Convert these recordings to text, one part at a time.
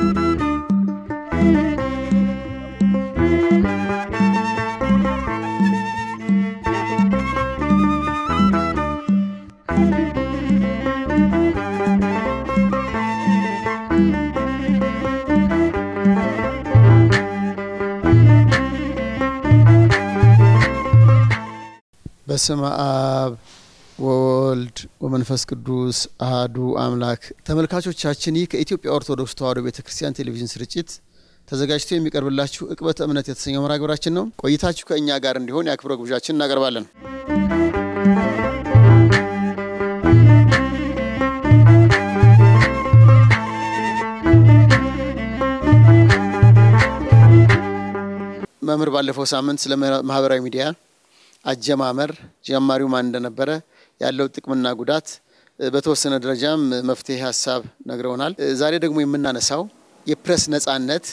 በስመ አብ ወወልድ ወመንፈስ ቅዱስ አህዱ አምላክ። ተመልካቾቻችን ይህ ከኢትዮጵያ ኦርቶዶክስ ተዋሕዶ ቤተ ክርስቲያን ቴሌቪዥን ስርጭት ተዘጋጅቶ የሚቀርብላችሁ ዕቅበተ እምነት የተሰኘው መርሃ ግብራችን ነው። ቆይታችሁ ከእኛ ጋር እንዲሆን የአክብሮ ግብዣችን እናቀርባለን። መምህር ባለፈው ሳምንት ስለ ማህበራዊ ሚዲያ አጀማመር ጀማሪው ማን እንደነበረ ያለው ጥቅምና ጉዳት በተወሰነ ደረጃም መፍትሄ ሀሳብ ነግረውናል። ዛሬ ደግሞ የምናነሳው የፕሬስ ነጻነት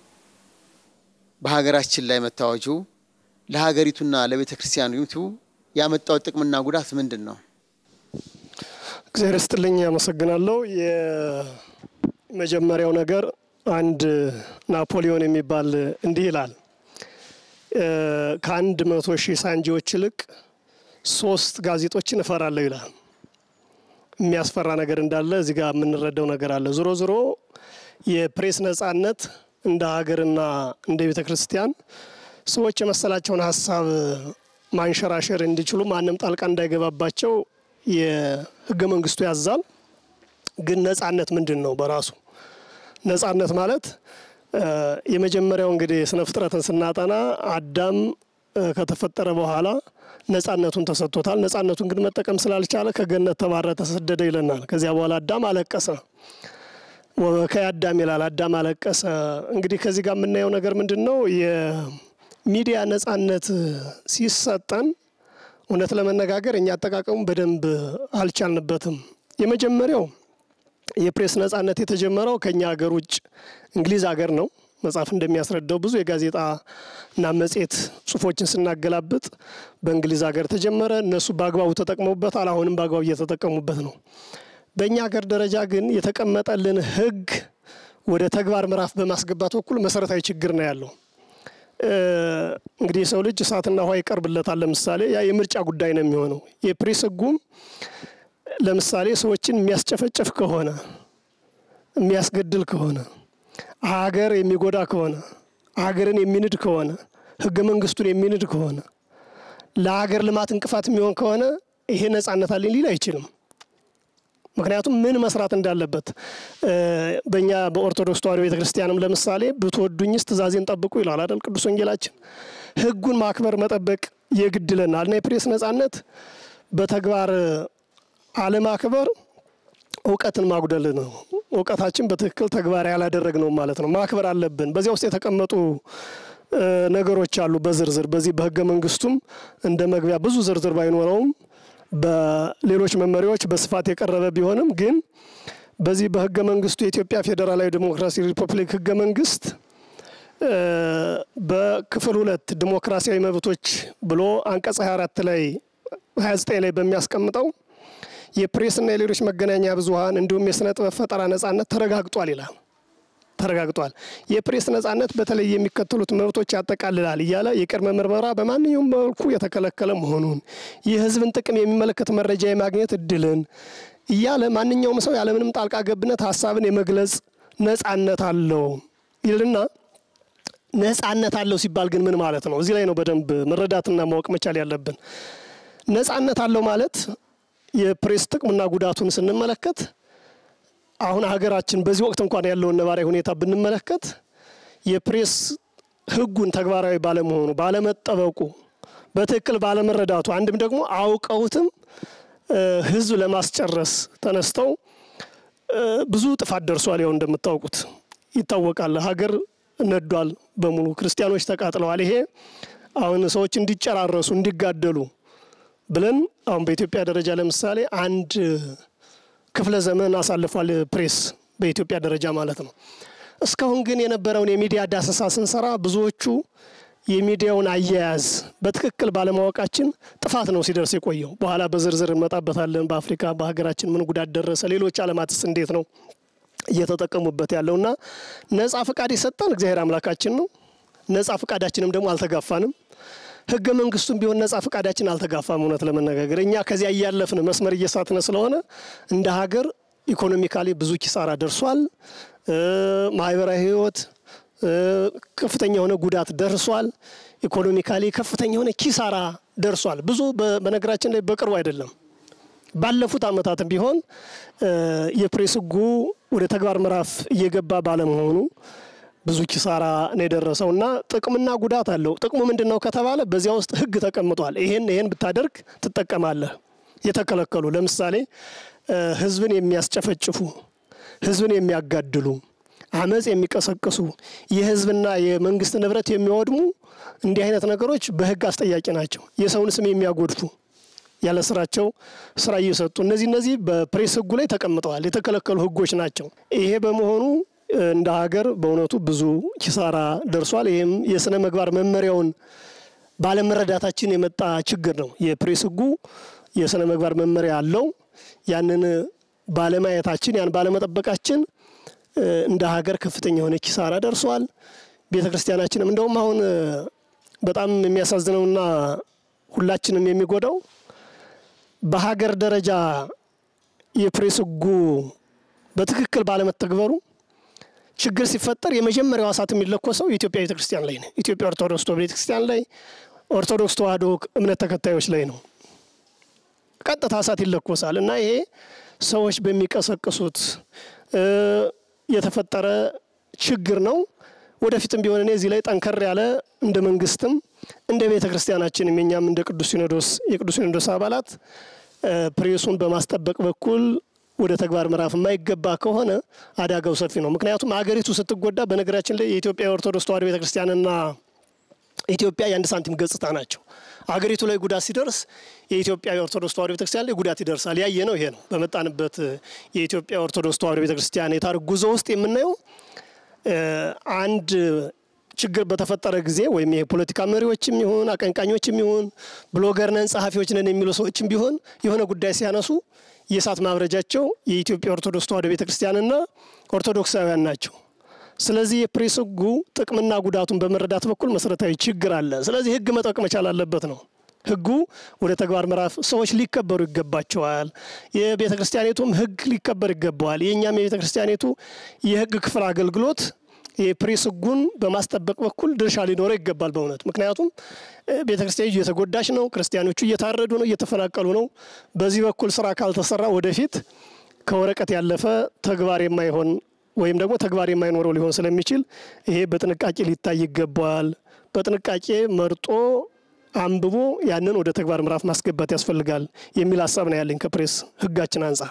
በሀገራችን ላይ መታወጁ ለሀገሪቱና ለቤተ ክርስቲያኒቱ ያመጣው ጥቅምና ጉዳት ምንድን ነው? እግዚአብሔር ይስጥልኝ፣ አመሰግናለሁ። የመጀመሪያው ነገር አንድ ናፖሊዮን የሚባል እንዲህ ይላል ከአንድ መቶ ሺህ ሳንጂዎች ይልቅ ሶስት ጋዜጦችን እፈራለሁ ይላል። የሚያስፈራ ነገር እንዳለ እዚህ ጋር የምንረዳው ነገር አለ። ዞሮ ዞሮ የፕሬስ ነጻነት እንደ ሀገርና እንደ ቤተ ክርስቲያን ሰዎች የመሰላቸውን ሀሳብ ማንሸራሸር እንዲችሉ ማንም ጣልቃ እንዳይገባባቸው የሕገ መንግስቱ ያዛል። ግን ነጻነት ምንድን ነው? በራሱ ነጻነት ማለት የመጀመሪያው እንግዲህ ስነ ፍጥረትን ስናጠና አዳም ከተፈጠረ በኋላ ነጻነቱን ተሰጥቶታል። ነጻነቱን ግን መጠቀም ስላልቻለ ከገነት ተባረረ፣ ተሰደደ ይለናል። ከዚያ በኋላ አዳም አለቀሰ። ወበከየ አዳም ይላል። አዳም አለቀሰ። እንግዲህ ከዚህ ጋር የምናየው ነገር ምንድን ነው? የሚዲያ ነጻነት ሲሰጠን እውነት ለመነጋገር እኛ አጠቃቀሙ በደንብ አልቻልንበትም። የመጀመሪያው የፕሬስ ነጻነት የተጀመረው ከኛ ሀገር ውጭ እንግሊዝ ሀገር ነው። መጽሐፍ እንደሚያስረዳው ብዙ የጋዜጣ እና መጽሔት ጽሁፎችን ስናገላብጥ በእንግሊዝ ሀገር ተጀመረ። እነሱ በአግባቡ ተጠቅመውበታል። አሁንም በአግባቡ እየተጠቀሙበት ነው። በእኛ ሀገር ደረጃ ግን የተቀመጠልን ሕግ ወደ ተግባር ምዕራፍ በማስገባት በኩል መሰረታዊ ችግር ነው ያለው። እንግዲህ የሰው ልጅ እሳትና ውሃ ይቀርብለታል። ለምሳሌ ያ የምርጫ ጉዳይ ነው የሚሆነው። የፕሬስ ሕጉም ለምሳሌ ሰዎችን የሚያስጨፈጭፍ ከሆነ የሚያስገድል ከሆነ ሀገር የሚጎዳ ከሆነ ሀገርን የሚንድ ከሆነ ህገ መንግስቱን የሚንድ ከሆነ ለሀገር ልማት እንቅፋት የሚሆን ከሆነ ይሄ ነጻነት አለኝ ሊል አይችልም። ምክንያቱም ምን መስራት እንዳለበት በእኛ በኦርቶዶክስ ተዋሕዶ ቤተ ክርስቲያንም ለምሳሌ ብትወዱኝስ ትእዛዜን ጠብቁ ይላል አይደል ቅዱስ ወንጌላችን። ህጉን ማክበር መጠበቅ የግድለናል እና የፕሬስ ነጻነት በተግባር አለማክበር እውቀትን ማጉደል ነው። እውቀታችን በትክክል ተግባር ያላደረግ ነው ማለት ነው። ማክበር አለብን። በዚያ ውስጥ የተቀመጡ ነገሮች አሉ በዝርዝር በዚህ በህገ መንግስቱም እንደ መግቢያ ብዙ ዝርዝር ባይኖረውም በሌሎች መመሪያዎች በስፋት የቀረበ ቢሆንም ግን በዚህ በህገ መንግስቱ የኢትዮጵያ ፌዴራላዊ ዴሞክራሲ ሪፐብሊክ ህገ መንግስት በክፍል ሁለት ዲሞክራሲያዊ መብቶች ብሎ አንቀጽ 24 ላይ 29 ላይ በሚያስቀምጠው የፕሬስና የሌሎች መገናኛ ብዙኃን እንዲሁም የስነ ጥበብ ፈጠራ ነጻነት ተረጋግጧል ይላል። ተረጋግጧል። የፕሬስ ነጻነት በተለይ የሚከተሉት መብቶች ያጠቃልላል እያለ የቅድመ ምርመራ በማንኛውም መልኩ የተከለከለ መሆኑን፣ የህዝብን ጥቅም የሚመለከት መረጃ የማግኘት እድልን እያለ ማንኛውም ሰው ያለምንም ጣልቃ ገብነት ሀሳብን የመግለጽ ነጻነት አለው ይልና ነጻነት አለው ሲባል ግን ምን ማለት ነው? እዚህ ላይ ነው በደንብ መረዳትና ማወቅ መቻል ያለብን። ነጻነት አለው ማለት የፕሬስ ጥቅምና ጉዳቱን ስንመለከት አሁን ሀገራችን በዚህ ወቅት እንኳን ያለውን ነባራዊ ሁኔታ ብንመለከት የፕሬስ ህጉን ተግባራዊ ባለመሆኑ ባለመጠበቁ፣ በትክክል ባለመረዳቱ አንድም ደግሞ አውቀውትም ህዝብ ለማስጨረስ ተነስተው ብዙ ጥፋት ደርሷል። ያው እንደምታውቁት ይታወቃል። ሀገር ነዷል በሙሉ ክርስቲያኖች ተቃጥለዋል። ይሄ አሁን ሰዎች እንዲጨራረሱ እንዲጋደሉ ብለን አሁን በኢትዮጵያ ደረጃ ለምሳሌ አንድ ክፍለ ዘመን አሳልፏል ፕሬስ በኢትዮጵያ ደረጃ ማለት ነው። እስካሁን ግን የነበረውን የሚዲያ ዳሰሳ ስንሰራ ብዙዎቹ የሚዲያውን አያያዝ በትክክል ባለማወቃችን ጥፋት ነው ሲደርስ የቆየው። በኋላ በዝርዝር እንመጣበታለን። በአፍሪካ በሀገራችን ምን ጉዳት ደረሰ፣ ሌሎች ዓለማትስ እንዴት ነው እየተጠቀሙበት ያለውና ነጻ ፍቃድ የሰጠን እግዚአብሔር አምላካችን ነው። ነጻ ፍቃዳችንም ደግሞ አልተጋፋንም። ህገ መንግስቱም ቢሆን ነጻ ፍቃዳችን አልተጋፋም። እውነት ለመነጋገር እኛ ከዚያ እያለፍን መስመር እየሳትነ ስለሆነ እንደ ሀገር ኢኮኖሚካሊ ብዙ ኪሳራ ደርሷል። ማህበራዊ ህይወት ከፍተኛ የሆነ ጉዳት ደርሷል። ኢኮኖሚካሊ ከፍተኛ የሆነ ኪሳራ ደርሷል። ብዙ በነገራችን ላይ በቅርቡ አይደለም ባለፉት አመታትም ቢሆን የፕሬስ ህጉ ወደ ተግባር ምዕራፍ እየገባ ባለመሆኑ ብዙ ኪሳራ ነው የደረሰው እና ጥቅምና ጉዳት አለው። ጥቅሙ ምንድን ነው ከተባለ በዚያ ውስጥ ህግ ተቀምጧል። ይሄን ይሄን ብታደርግ ትጠቀማለህ። የተከለከሉ ለምሳሌ ህዝብን የሚያስጨፈጭፉ፣ ህዝብን የሚያጋድሉ፣ አመፅ የሚቀሰቅሱ፣ የህዝብና የመንግስት ንብረት የሚወድሙ እንዲህ አይነት ነገሮች በህግ አስጠያቂ ናቸው። የሰውን ስም የሚያጎድፉ ያለ ስራቸው ስራ እየሰጡ እነዚህ እነዚህ በፕሬስ ህጉ ላይ ተቀምጠዋል። የተከለከሉ ህጎች ናቸው። ይሄ በመሆኑ እንደ ሀገር በእውነቱ ብዙ ኪሳራ ደርሷል። ይህም የስነ ምግባር መመሪያውን ባለመረዳታችን የመጣ ችግር ነው። የፕሬስ ህጉ የስነ ምግባር መመሪያ አለው። ያንን ባለማየታችን ያን ባለመጠበቃችን እንደ ሀገር ከፍተኛ የሆነ ኪሳራ ደርሷል። ቤተ ክርስቲያናችንም እንደውም አሁን በጣም የሚያሳዝነውና ሁላችንም የሚጎዳው በሀገር ደረጃ የፕሬስ ህጉ በትክክል ባለመተግበሩ ችግር ሲፈጠር የመጀመሪያው እሳት የሚለኮሰው የኢትዮጵያ ቤተ ክርስቲያን ላይ ነው። ኢትዮጵያ ኦርቶዶክስ ቤተ ክርስቲያን ላይ፣ ኦርቶዶክስ ተዋሕዶ እምነት ተከታዮች ላይ ነው ቀጥታ እሳት ይለኮሳል እና ይሄ ሰዎች በሚቀሰቅሱት የተፈጠረ ችግር ነው። ወደፊትም ቢሆን እኔ እዚህ ላይ ጠንከር ያለ እንደ መንግስትም እንደ ቤተ ክርስቲያናችንም የኛም እንደ ቅዱስ ሲኖዶስ የቅዱስ ሲኖዶስ አባላት ፕሬሱን በማስጠበቅ በኩል ወደ ተግባር ምዕራፍ የማይገባ ከሆነ አደጋው ሰፊ ነው። ምክንያቱም አገሪቱ ስትጎዳ፣ በነገራችን ላይ የኢትዮጵያ ኦርቶዶክስ ተዋሕዶ ቤተ ክርስቲያንና ኢትዮጵያ የአንድ ሳንቲም ገጽታ ናቸው። አገሪቱ ላይ ጉዳት ሲደርስ የኢትዮጵያ ኦርቶዶክስ ተዋሕዶ ቤተክርስቲያን ላይ ጉዳት ይደርሳል። ያየ ነው ይሄ ነው። በመጣንበት የኢትዮጵያ ኦርቶዶክስ ተዋሕዶ ቤተክርስቲያን የታሪክ ጉዞ ውስጥ የምናየው አንድ ችግር በተፈጠረ ጊዜ ወይም የፖለቲካ መሪዎችም ይሁን አቀንቃኞችም ይሁን ብሎገር ነን ጸሐፊዎች ነን የሚሉ ሰዎችም ቢሆን የሆነ ጉዳይ ሲያነሱ የእሳት ማብረጃቸው የኢትዮጵያ ኦርቶዶክስ ተዋሕዶ ቤተክርስቲያንና ኦርቶዶክሳውያን ናቸው። ስለዚህ የፕሬስ ሕጉ ጥቅምና ጉዳቱን በመረዳት በኩል መሰረታዊ ችግር አለ። ስለዚህ ሕግ መጠቅ መቻል አለበት ነው። ሕጉ ወደ ተግባር ምዕራፍ ሰዎች ሊከበሩ ይገባቸዋል። የቤተ ክርስቲያኒቱም ሕግ ሊከበር ይገባዋል። የእኛም የቤተ ክርስቲያኒቱ የሕግ ክፍል አገልግሎት የፕሬስ ሕጉን በማስጠበቅ በኩል ድርሻ ሊኖረው ይገባል በእውነት ምክንያቱም ቤተ ክርስቲያን እየተጎዳች ነው። ክርስቲያኖቹ እየታረዱ ነው፣ እየተፈናቀሉ ነው። በዚህ በኩል ስራ ካልተሰራ ወደፊት ከወረቀት ያለፈ ተግባር የማይሆን ወይም ደግሞ ተግባር የማይኖረው ሊሆን ስለሚችል ይሄ በጥንቃቄ ሊታይ ይገባዋል። በጥንቃቄ መርጦ አንብቦ ያንን ወደ ተግባር ምዕራፍ ማስገባት ያስፈልጋል የሚል ሀሳብ ነው ያለኝ ከፕሬስ ሕጋችን አንጻር።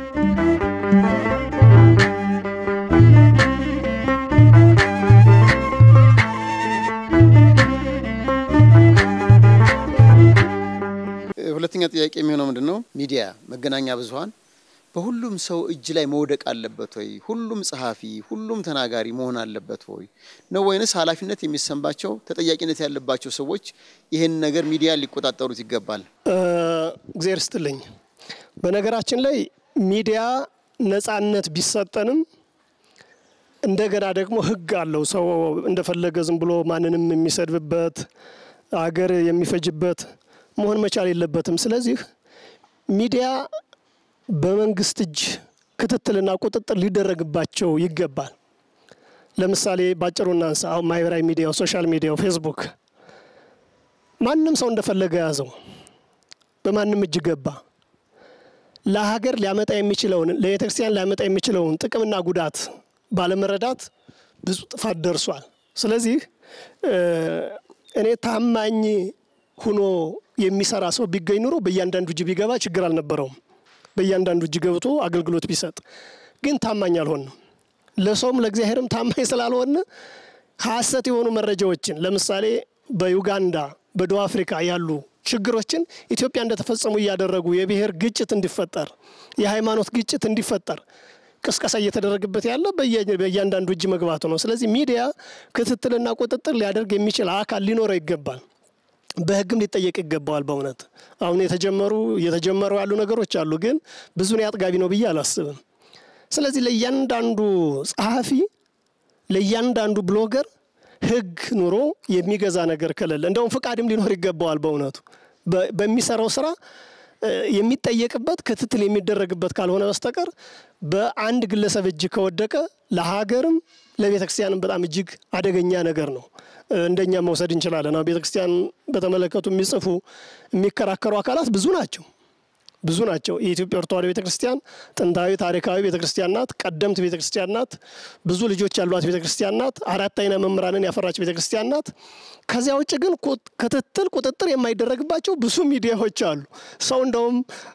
ሁለተኛ ጥያቄ የሚሆነው ምንድን ነው? ሚዲያ መገናኛ ብዙኃን በሁሉም ሰው እጅ ላይ መውደቅ አለበት ወይ? ሁሉም ጸሐፊ፣ ሁሉም ተናጋሪ መሆን አለበት ወይ ነው ወይንስ ኃላፊነት የሚሰማቸው ተጠያቂነት ያለባቸው ሰዎች ይህን ነገር ሚዲያ ሊቆጣጠሩት ይገባል? እግዚአብሔር ስትልኝ በነገራችን ላይ ሚዲያ ነጻነት ቢሰጠንም እንደገና ደግሞ ሕግ አለው። ሰው እንደፈለገ ዝም ብሎ ማንንም የሚሰድብበት አገር የሚፈጅበት መሆን መቻል የለበትም። ስለዚህ ሚዲያ በመንግስት እጅ ክትትልና ቁጥጥር ሊደረግባቸው ይገባል። ለምሳሌ ባጭሩ እናንሳ። አሁን ማህበራዊ ሚዲያው፣ ሶሻል ሚዲያው፣ ፌስቡክ ማንም ሰው እንደፈለገ ያዘው፣ በማንም እጅ ገባ። ለሀገር ሊያመጣ የሚችለውን ለቤተ ክርስቲያን ሊያመጣ የሚችለውን ጥቅምና ጉዳት ባለመረዳት ብዙ ጥፋት ደርሷል። ስለዚህ እኔ ታማኝ ሁኖ የሚሰራ ሰው ቢገኝ ኑሮ በእያንዳንዱ እጅ ቢገባ ችግር አልነበረውም። በእያንዳንዱ እጅ ገብቶ አገልግሎት ቢሰጥ ግን ታማኝ አልሆንም። ለሰውም ለእግዚአብሔርም ታማኝ ስላልሆን ሀሰት የሆኑ መረጃዎችን ለምሳሌ በዩጋንዳ በደቡብ አፍሪካ ያሉ ችግሮችን ኢትዮጵያ እንደተፈጸሙ እያደረጉ የብሔር ግጭት እንዲፈጠር፣ የሃይማኖት ግጭት እንዲፈጠር ቅስቀሳ እየተደረገበት ያለ በእያንዳንዱ እጅ መግባቱ ነው። ስለዚህ ሚዲያ ክትትልና ቁጥጥር ሊያደርግ የሚችል አካል ሊኖረው ይገባል። በሕግም ሊጠየቅ ይገባዋል። በእውነት አሁን የተጀመሩ እየተጀመሩ ያሉ ነገሮች አሉ፣ ግን ብዙን አጥጋቢ ነው ብዬ አላስብም። ስለዚህ ለእያንዳንዱ ጸሐፊ ለእያንዳንዱ ብሎገር ሕግ ኑሮ የሚገዛ ነገር ከሌለ እንደውም ፍቃድም ሊኖር ይገባዋል። በእውነቱ በሚሰራው ስራ የሚጠየቅበት ክትትል የሚደረግበት ካልሆነ በስተቀር በአንድ ግለሰብ እጅ ከወደቀ ለሀገርም ለቤተ ክርስቲያንም በጣም እጅግ አደገኛ ነገር ነው። እንደኛ መውሰድ እንችላለን። አሁን ቤተ ክርስቲያን በተመለከቱ የሚጽፉ የሚከራከሩ አካላት ብዙ ናቸው ብዙ ናቸው። የኢትዮጵያ ኦርቶዶክስ ተዋሕዶ ቤተ ክርስቲያን ጥንታዊ ታሪካዊ ቤተ ክርስቲያን ናት። ቀደምት ቤተ ክርስቲያን ናት። ብዙ ልጆች ያሏት ቤተ ክርስቲያን ናት። አራት አይነ መምህራንን ያፈራች ቤተ ክርስቲያን ናት። ከዚያ ውጭ ግን ክትትል፣ ቁጥጥር የማይደረግባቸው ብዙ ሚዲያዎች አሉ። ሰው እንደውም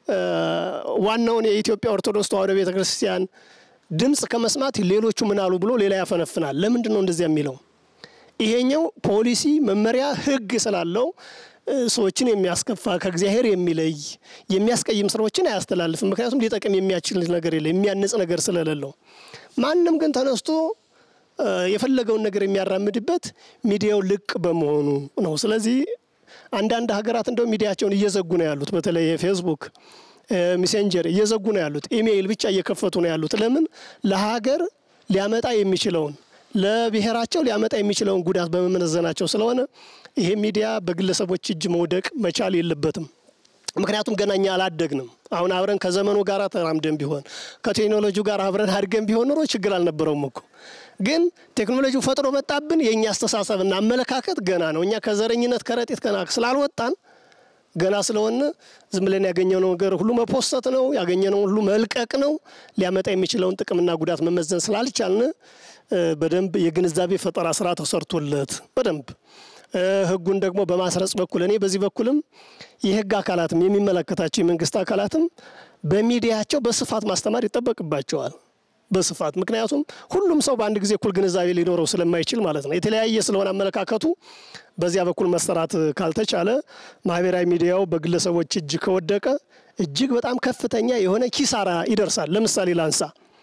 ዋናውን የኢትዮጵያ ኦርቶዶክስ ተዋሕዶ ቤተ ክርስቲያን ድምፅ ከመስማት ሌሎቹ ምን አሉ ብሎ ሌላ ያፈነፍናል። ለምንድን ነው እንደዚያ የሚለው? ይሄኛው ፖሊሲ፣ መመሪያ፣ ሕግ ስላለው ሰዎችን የሚያስከፋ ከእግዚአብሔር የሚለይ የሚያስቀይም ስራዎችን አያስተላልፍም። ምክንያቱም ሊጠቅም የሚያችል ነገር የለ የሚያንጽ ነገር ስለሌለው። ማንም ግን ተነስቶ የፈለገውን ነገር የሚያራምድበት ሚዲያው ልቅ በመሆኑ ነው። ስለዚህ አንዳንድ ሀገራት እንደው ሚዲያቸውን እየዘጉ ነው ያሉት። በተለይ ፌስቡክ፣ ሜሴንጀር እየዘጉ ነው ያሉት። ኢሜይል ብቻ እየከፈቱ ነው ያሉት። ለምን ለሀገር ሊያመጣ የሚችለውን ለብሔራቸው ሊያመጣ የሚችለውን ጉዳት በመመዘናቸው ስለሆነ ይሄ ሚዲያ በግለሰቦች እጅ መውደቅ መቻል የለበትም። ምክንያቱም ገና እኛ አላደግንም። አሁን አብረን ከዘመኑ ጋር ተራምደን ቢሆን ከቴክኖሎጂው ጋር አብረን አድገን ቢሆን ኑሮ ችግር አልነበረውም እኮ። ግን ቴክኖሎጂው ፈጥሮ መጣብን። የእኛ አስተሳሰብና አመለካከት ገና ነው። እኛ ከዘረኝነት ከረጢት ገና ስላልወጣን ገና ስለሆነ ዝም ብለን ያገኘነው ነገር ሁሉ መፖሰት ነው፣ ያገኘነው ሁሉ መልቀቅ ነው። ሊያመጣ የሚችለውን ጥቅምና ጉዳት መመዘን ስላልቻልን በደንብ የግንዛቤ ፈጠራ ስራ ተሰርቶለት በደንብ ሕጉን ደግሞ በማስረጽ በኩል እኔ በዚህ በኩልም የሕግ አካላትም የሚመለከታቸው የመንግስት አካላትም በሚዲያቸው በስፋት ማስተማር ይጠበቅባቸዋል። በስፋት ምክንያቱም ሁሉም ሰው በአንድ ጊዜ እኩል ግንዛቤ ሊኖረው ስለማይችል ማለት ነው። የተለያየ ስለሆነ አመለካከቱ በዚያ በኩል መሰራት ካልተቻለ ማህበራዊ ሚዲያው በግለሰቦች እጅ ከወደቀ እጅግ በጣም ከፍተኛ የሆነ ኪሳራ ይደርሳል። ለምሳሌ ላንሳ።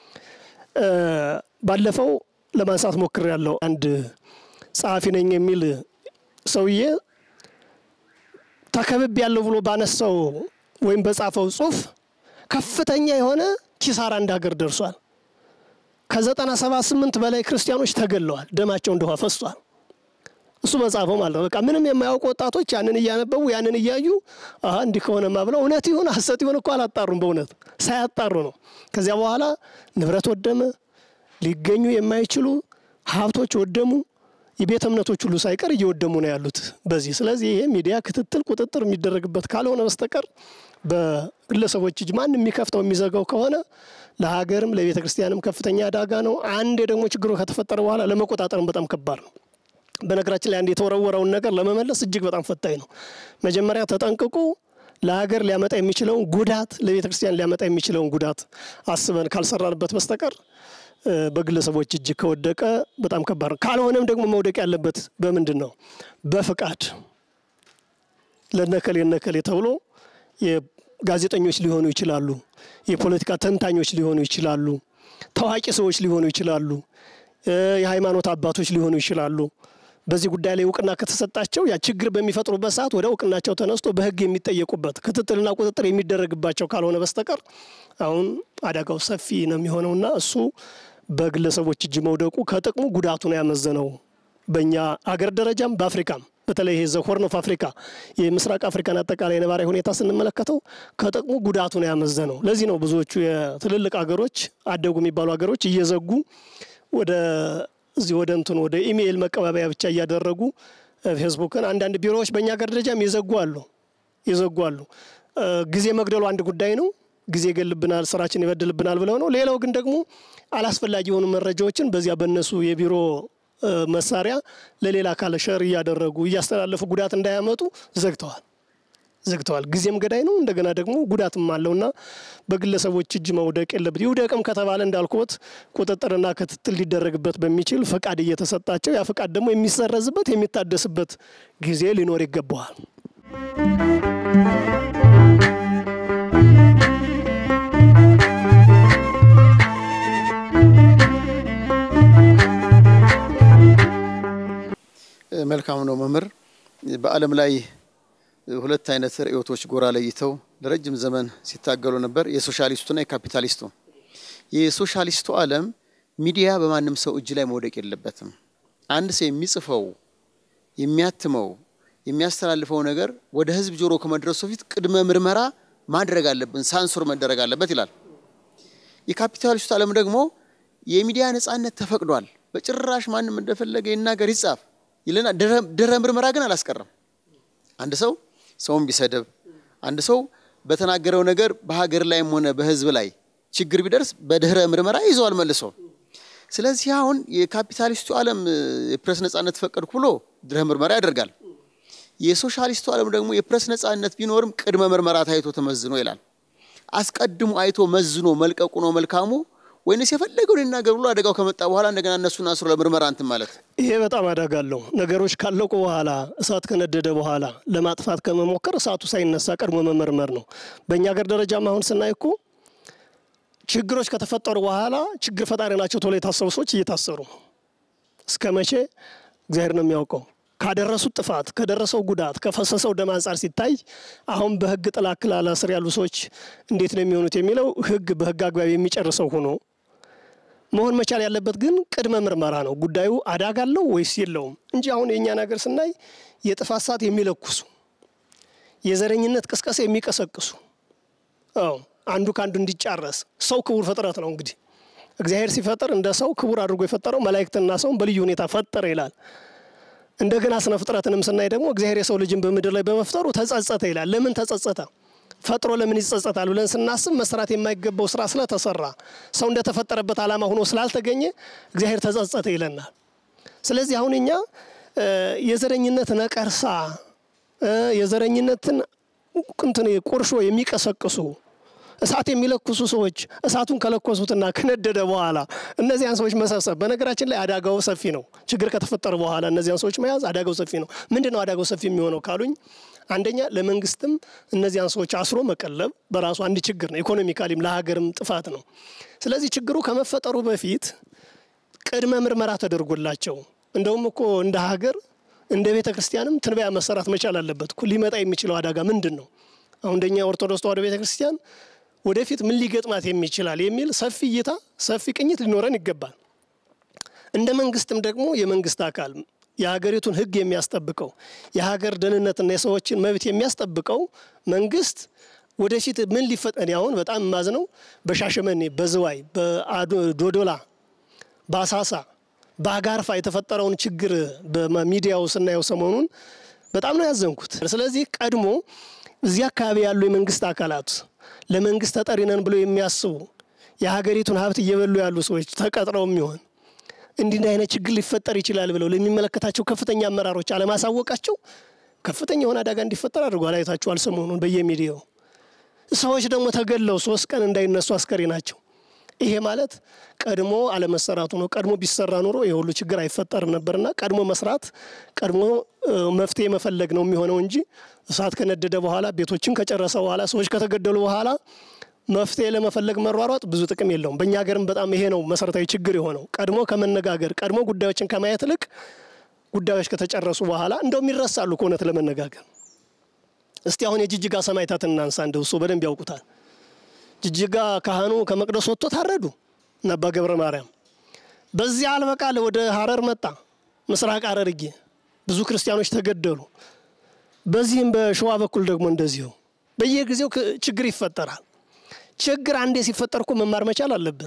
ባለፈው ለማንሳት ሞክር ያለው አንድ ጸሐፊ ነኝ የሚል ሰውዬ ተከብብ ያለው ብሎ ባነሳው ወይም በጻፈው ጽሁፍ ከፍተኛ የሆነ ኪሳራ እንደ ሀገር ደርሷል። ከዘጠና ሰባ ስምንት በላይ ክርስቲያኖች ተገለዋል። ደማቸው እንደ ውሃ ፈሷል። እሱ በጻፈው ማለት ነው። በቃ ምንም የማያውቁ ወጣቶች ያንን እያነበቡ ያንን እያዩ አሀ እንዲህ ከሆነማ ብለው እውነት ይሁን ሐሰት ይሁን እኮ አላጣሩም። በእውነት ሳያጣሩ ነው። ከዚያ በኋላ ንብረት ወደመ፣ ሊገኙ የማይችሉ ሀብቶች ወደሙ። የቤተ እምነቶች ሁሉ ሳይቀር እየወደሙ ነው ያሉት በዚህ። ስለዚህ ይሄ ሚዲያ ክትትል፣ ቁጥጥር የሚደረግበት ካልሆነ በስተቀር በግለሰቦች እጅ ማንም የሚከፍተው የሚዘጋው ከሆነ ለሀገርም ለቤተ ክርስቲያንም ከፍተኛ አደጋ ነው። አንዴ ደግሞ ችግሩ ከተፈጠረ በኋላ ለመቆጣጠርም በጣም ከባድ ነው። በነገራችን ላይ አንድ የተወረወረውን ነገር ለመመለስ እጅግ በጣም ፈታኝ ነው። መጀመሪያ ተጠንቅቁ። ለሀገር ሊያመጣ የሚችለውን ጉዳት፣ ለቤተ ክርስቲያን ሊያመጣ የሚችለውን ጉዳት አስበን ካልሰራንበት በስተቀር በግለሰቦች እጅ ከወደቀ በጣም ከባድ ነው። ካልሆነም ደግሞ መውደቅ ያለበት በምንድን ነው? በፍቃድ ለነከሌ ነከሌ ተብሎ ጋዜጠኞች ሊሆኑ ይችላሉ። የፖለቲካ ተንታኞች ሊሆኑ ይችላሉ። ታዋቂ ሰዎች ሊሆኑ ይችላሉ። የሃይማኖት አባቶች ሊሆኑ ይችላሉ። በዚህ ጉዳይ ላይ እውቅና ከተሰጣቸው ያ ችግር በሚፈጥሩበት ሰዓት ወደ እውቅናቸው ተነስቶ በሕግ የሚጠየቁበት ክትትልና ቁጥጥር የሚደረግባቸው ካልሆነ በስተቀር አሁን አደጋው ሰፊ ነው የሚሆነውና እሱ በግለሰቦች እጅ መውደቁ ከጥቅሙ ጉዳቱ ነው ያመዘነው። በእኛ አገር ደረጃም በአፍሪካም በተለይ ይሄ ዘሆርን ኦፍ አፍሪካ የምስራቅ አፍሪካን አጠቃላይ ነባራዊ ሁኔታ ስንመለከተው ከጥቅሙ ጉዳቱ ነው ያመዘነው። ለዚህ ነው ብዙዎቹ የትልልቅ ሀገሮች አደጉ የሚባሉ ሀገሮች እየዘጉ ወደ እዚህ ወደ እንትን ወደ ኢሜይል መቀባበያ ብቻ እያደረጉ ፌስቡክን አንዳንድ ቢሮዎች በእኛ ሀገር ደረጃም ይዘጉ አሉ ይዘጉ አሉ። ጊዜ መግደሉ አንድ ጉዳይ ነው። ጊዜ ይገልብናል፣ ስራችን ይበድልብናል ብለው ነው። ሌላው ግን ደግሞ አላስፈላጊ የሆኑ መረጃዎችን በዚያ በእነሱ የቢሮ መሳሪያ ለሌላ አካል ሸር እያደረጉ እያስተላለፉ ጉዳት እንዳያመጡ ዘግተዋል ዘግተዋል። ጊዜም ገዳይ ነው፣ እንደገና ደግሞ ጉዳትም አለውና በግለሰቦች እጅ መውደቅ የለበት። ይውደቅም ከተባለ እንዳልኩት ቁጥጥርና ክትትል ሊደረግበት በሚችል ፈቃድ እየተሰጣቸው ያ ፈቃድ ደግሞ የሚሰረዝበት የሚታደስበት ጊዜ ሊኖር ይገባዋል። መልካም ነው መምህር። በዓለም ላይ ሁለት አይነት ርዕዮቶች ጎራ ለይተው ለረጅም ዘመን ሲታገሉ ነበር፣ የሶሻሊስቱና የካፒታሊስቱ። የሶሻሊስቱ ዓለም ሚዲያ በማንም ሰው እጅ ላይ መውደቅ የለበትም። አንድ ሰው የሚጽፈው የሚያትመው የሚያስተላልፈው ነገር ወደ ህዝብ ጆሮ ከመድረሱ በፊት ቅድመ ምርመራ ማድረግ አለብን፣ ሳንሱር መደረግ አለበት ይላል። የካፒታሊስቱ ዓለም ደግሞ የሚዲያ ነጻነት ተፈቅዷል፣ በጭራሽ ማንም እንደፈለገ ይናገር ይጻፍ ይልና ድረ ምርመራ ግን አላስቀረም። አንድ ሰው ሰውን ቢሰድብ፣ አንድ ሰው በተናገረው ነገር በሀገር ላይም ሆነ በህዝብ ላይ ችግር ቢደርስ በድህረ ምርመራ ይዘዋል መልሶ። ስለዚህ አሁን የካፒታሊስቱ ዓለም የፕሬስ ነጻነት ፈቀድኩ ብሎ ድህረ ምርመራ ያደርጋል። የሶሻሊስቱ ዓለም ደግሞ የፕሬስ ነጻነት ቢኖርም ቅድመ ምርመራ ታይቶ ተመዝኖ ይላል። አስቀድሞ አይቶ መዝኖ መልቀቁ ነው መልካሙ ወይንስ የፈለገውን ይናገር ብሎ አደጋው ከመጣ በኋላ እንደገና እነሱን አስሮ ለምርመራ እንትን ማለት? ይሄ በጣም አደጋ አለው። ነገሮች ካለቁ በኋላ እሳት ከነደደ በኋላ ለማጥፋት ከመሞከር እሳቱ ሳይነሳ ቀድሞ መመርመር ነው። በእኛ ሀገር ደረጃም አሁን ስናይ እኮ ችግሮች ከተፈጠሩ በኋላ ችግር ፈጣሪ ናቸው ተብሎ የታሰቡ ሰዎች እየታሰሩ ነው። እስከ መቼ እግዚአብሔር ነው የሚያውቀው። ካደረሱት ጥፋት ከደረሰው ጉዳት ከፈሰሰው ደም አንጻር ሲታይ አሁን በሕግ ጥላ ክልል ስር ያሉ ሰዎች እንዴት ነው የሚሆኑት የሚለው ሕግ በሕግ አግባብ የሚጨርሰው ሆኖ መሆን መቻል ያለበት ግን ቅድመ ምርመራ ነው። ጉዳዩ አደጋ አለው ወይስ የለውም እንጂ አሁን የእኛ ነገር ስናይ የጥፋት ሰዓት የሚለኩሱ የዘረኝነት ቅስቀሳ የሚቀሰቅሱ አዎ አንዱ ከአንዱ እንዲጫረስ ሰው ክቡር ፍጥረት ነው። እንግዲህ እግዚአብሔር ሲፈጥር እንደ ሰው ክቡር አድርጎ የፈጠረው መላእክትና ሰውን በልዩ ሁኔታ ፈጠረ ይላል። እንደገና ስነ ፍጥረትንም ስናይ ደግሞ እግዚአብሔር የሰው ልጅን በምድር ላይ በመፍጠሩ ተጸጸተ ይላል። ለምን ተጸጸተ? ፈጥሮ ለምን ይጸጸታል ብለን ስናስብ መስራት የማይገባው ስራ ስለተሰራ ሰው እንደተፈጠረበት ዓላማ ሆኖ ስላልተገኘ እግዚአብሔር ተጸጸተ ይለናል። ስለዚህ አሁን እኛ የዘረኝነት ነቀርሳ የዘረኝነትን እንትን ቁርሾ የሚቀሰቅሱ እሳት የሚለኩሱ ሰዎች እሳቱን ከለኮሱትና ከነደደ በኋላ እነዚያን ሰዎች መሰብሰብ፣ በነገራችን ላይ አደጋው ሰፊ ነው። ችግር ከተፈጠረ በኋላ እነዚያን ሰዎች መያዝ አደጋው ሰፊ ነው። ምንድን ነው አደጋው ሰፊ የሚሆነው ካሉኝ፣ አንደኛ ለመንግስትም እነዚያን ሰዎች አስሮ መቀለብ በራሱ አንድ ችግር ነው። ኢኮኖሚካሊም ለሀገርም ጥፋት ነው። ስለዚህ ችግሩ ከመፈጠሩ በፊት ቅድመ ምርመራ ተደርጎላቸው እንደውም እኮ እንደ ሀገር እንደ ቤተ ክርስቲያንም ትንበያ መሰራት መቻል አለበት እኮ ሊመጣ የሚችለው አደጋ ምንድን ነው? አሁን እንደኛ ኦርቶዶክስ ተዋሕዶ ቤተ ክርስቲያን ወደፊት ምን ሊገጥማት የሚችላል የሚል ሰፊ እይታ ሰፊ ቅኝት ሊኖረን ይገባል። እንደ መንግስትም ደግሞ የመንግስት አካል የሀገሪቱን ሕግ የሚያስጠብቀው የሀገር ደህንነትና የሰዎችን መብት የሚያስጠብቀው መንግስት ወደፊት ምን ሊፈጠን አሁን በጣም የማዝነው በሻሸመኔ፣ በዝዋይ፣ በዶዶላ፣ በአሳሳ፣ በአጋርፋ የተፈጠረውን ችግር በሚዲያው ስናየው ሰሞኑን በጣም ነው ያዘንኩት። ስለዚህ ቀድሞ እዚህ አካባቢ ያሉ የመንግስት አካላት ለመንግስት ተጠሪ ነን ብሎ የሚያስቡ የሀገሪቱን ሀብት እየበሉ ያሉ ሰዎች ተቀጥረው የሚሆን እንዲህ አይነት ችግር ሊፈጠር ይችላል ብለው ለሚመለከታቸው ከፍተኛ አመራሮች አለማሳወቃቸው ከፍተኛ የሆነ አደጋ እንዲፈጠር አድርጓል። አይታችኋል ሰሞኑን በየሚዲያው ሰዎች ደግሞ ተገለው ሶስት ቀን እንዳይነሱ አስከሬ ናቸው። ይሄ ማለት ቀድሞ አለመሰራቱ ነው። ቀድሞ ቢሰራ ኑሮ የሁሉ ችግር አይፈጠርም ነበርና ቀድሞ መስራት ቀድሞ መፍትሄ መፈለግ ነው የሚሆነው እንጂ እሳት ከነደደ በኋላ ቤቶችን ከጨረሰ በኋላ ሰዎች ከተገደሉ በኋላ መፍትሄ ለመፈለግ መሯሯጥ ብዙ ጥቅም የለውም። በእኛ ሀገርም በጣም ይሄ ነው መሰረታዊ ችግር የሆነው። ቀድሞ ከመነጋገር ቀድሞ ጉዳዮችን ከማየት ይልቅ ጉዳዮች ከተጨረሱ በኋላ እንደውም ይረሳሉ ከእውነት ለመነጋገር። እስቲ አሁን የጅጅጋ ሰማዕታትን እናንሳ። እንደው እሱ በደንብ ያውቁታል። ጅጅጋ ካህኑ ከመቅደስ ወጥቶ ታረዱ እና አባ ገብረ ማርያም። በዚያ አልበቃል ወደ ሀረር መጣ፣ ምስራቅ ሐረርጌ ብዙ ክርስቲያኖች ተገደሉ። በዚህም በሸዋ በኩል ደግሞ እንደዚሁ በየጊዜው ችግር ይፈጠራል። ችግር አንዴ ሲፈጠር እኮ መማር መቻል አለብን።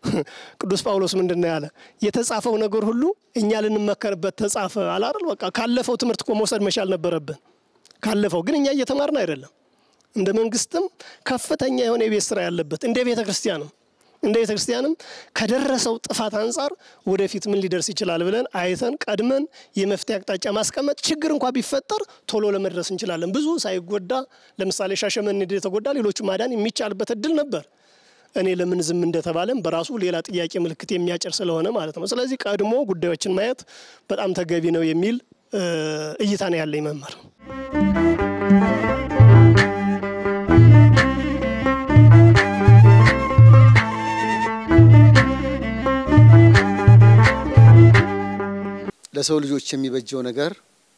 ቅዱስ ጳውሎስ ምንድን ነው ያለ? የተጻፈው ነገር ሁሉ እኛ ልንመከርበት ተጻፈ አላል። በቃ ካለፈው ትምህርት እኮ መውሰድ መቻል ነበረብን። ካለፈው ግን እኛ እየተማርን አይደለም። እንደ መንግስትም ከፍተኛ የሆነ የቤት ስራ ያለበት እንደ ቤተ ክርስቲያንም እንደ ቤተ ክርስቲያንም ከደረሰው ጥፋት አንጻር ወደፊት ምን ሊደርስ ይችላል ብለን አይተን ቀድመን የመፍትሄ አቅጣጫ ማስቀመጥ ችግር እንኳ ቢፈጠር ቶሎ ለመድረስ እንችላለን። ብዙ ሳይጎዳ ለምሳሌ ሻሸመኔ የተጎዳ ሌሎቹ ማዳን የሚቻልበት እድል ነበር። እኔ ለምን ዝም እንደተባለም በራሱ ሌላ ጥያቄ ምልክት የሚያጭር ስለሆነ ማለት ነው። ስለዚህ ቀድሞ ጉዳዮችን ማየት በጣም ተገቢ ነው የሚል እይታ ነው ያለኝ መምህር ለሰው ልጆች የሚበጀው ነገር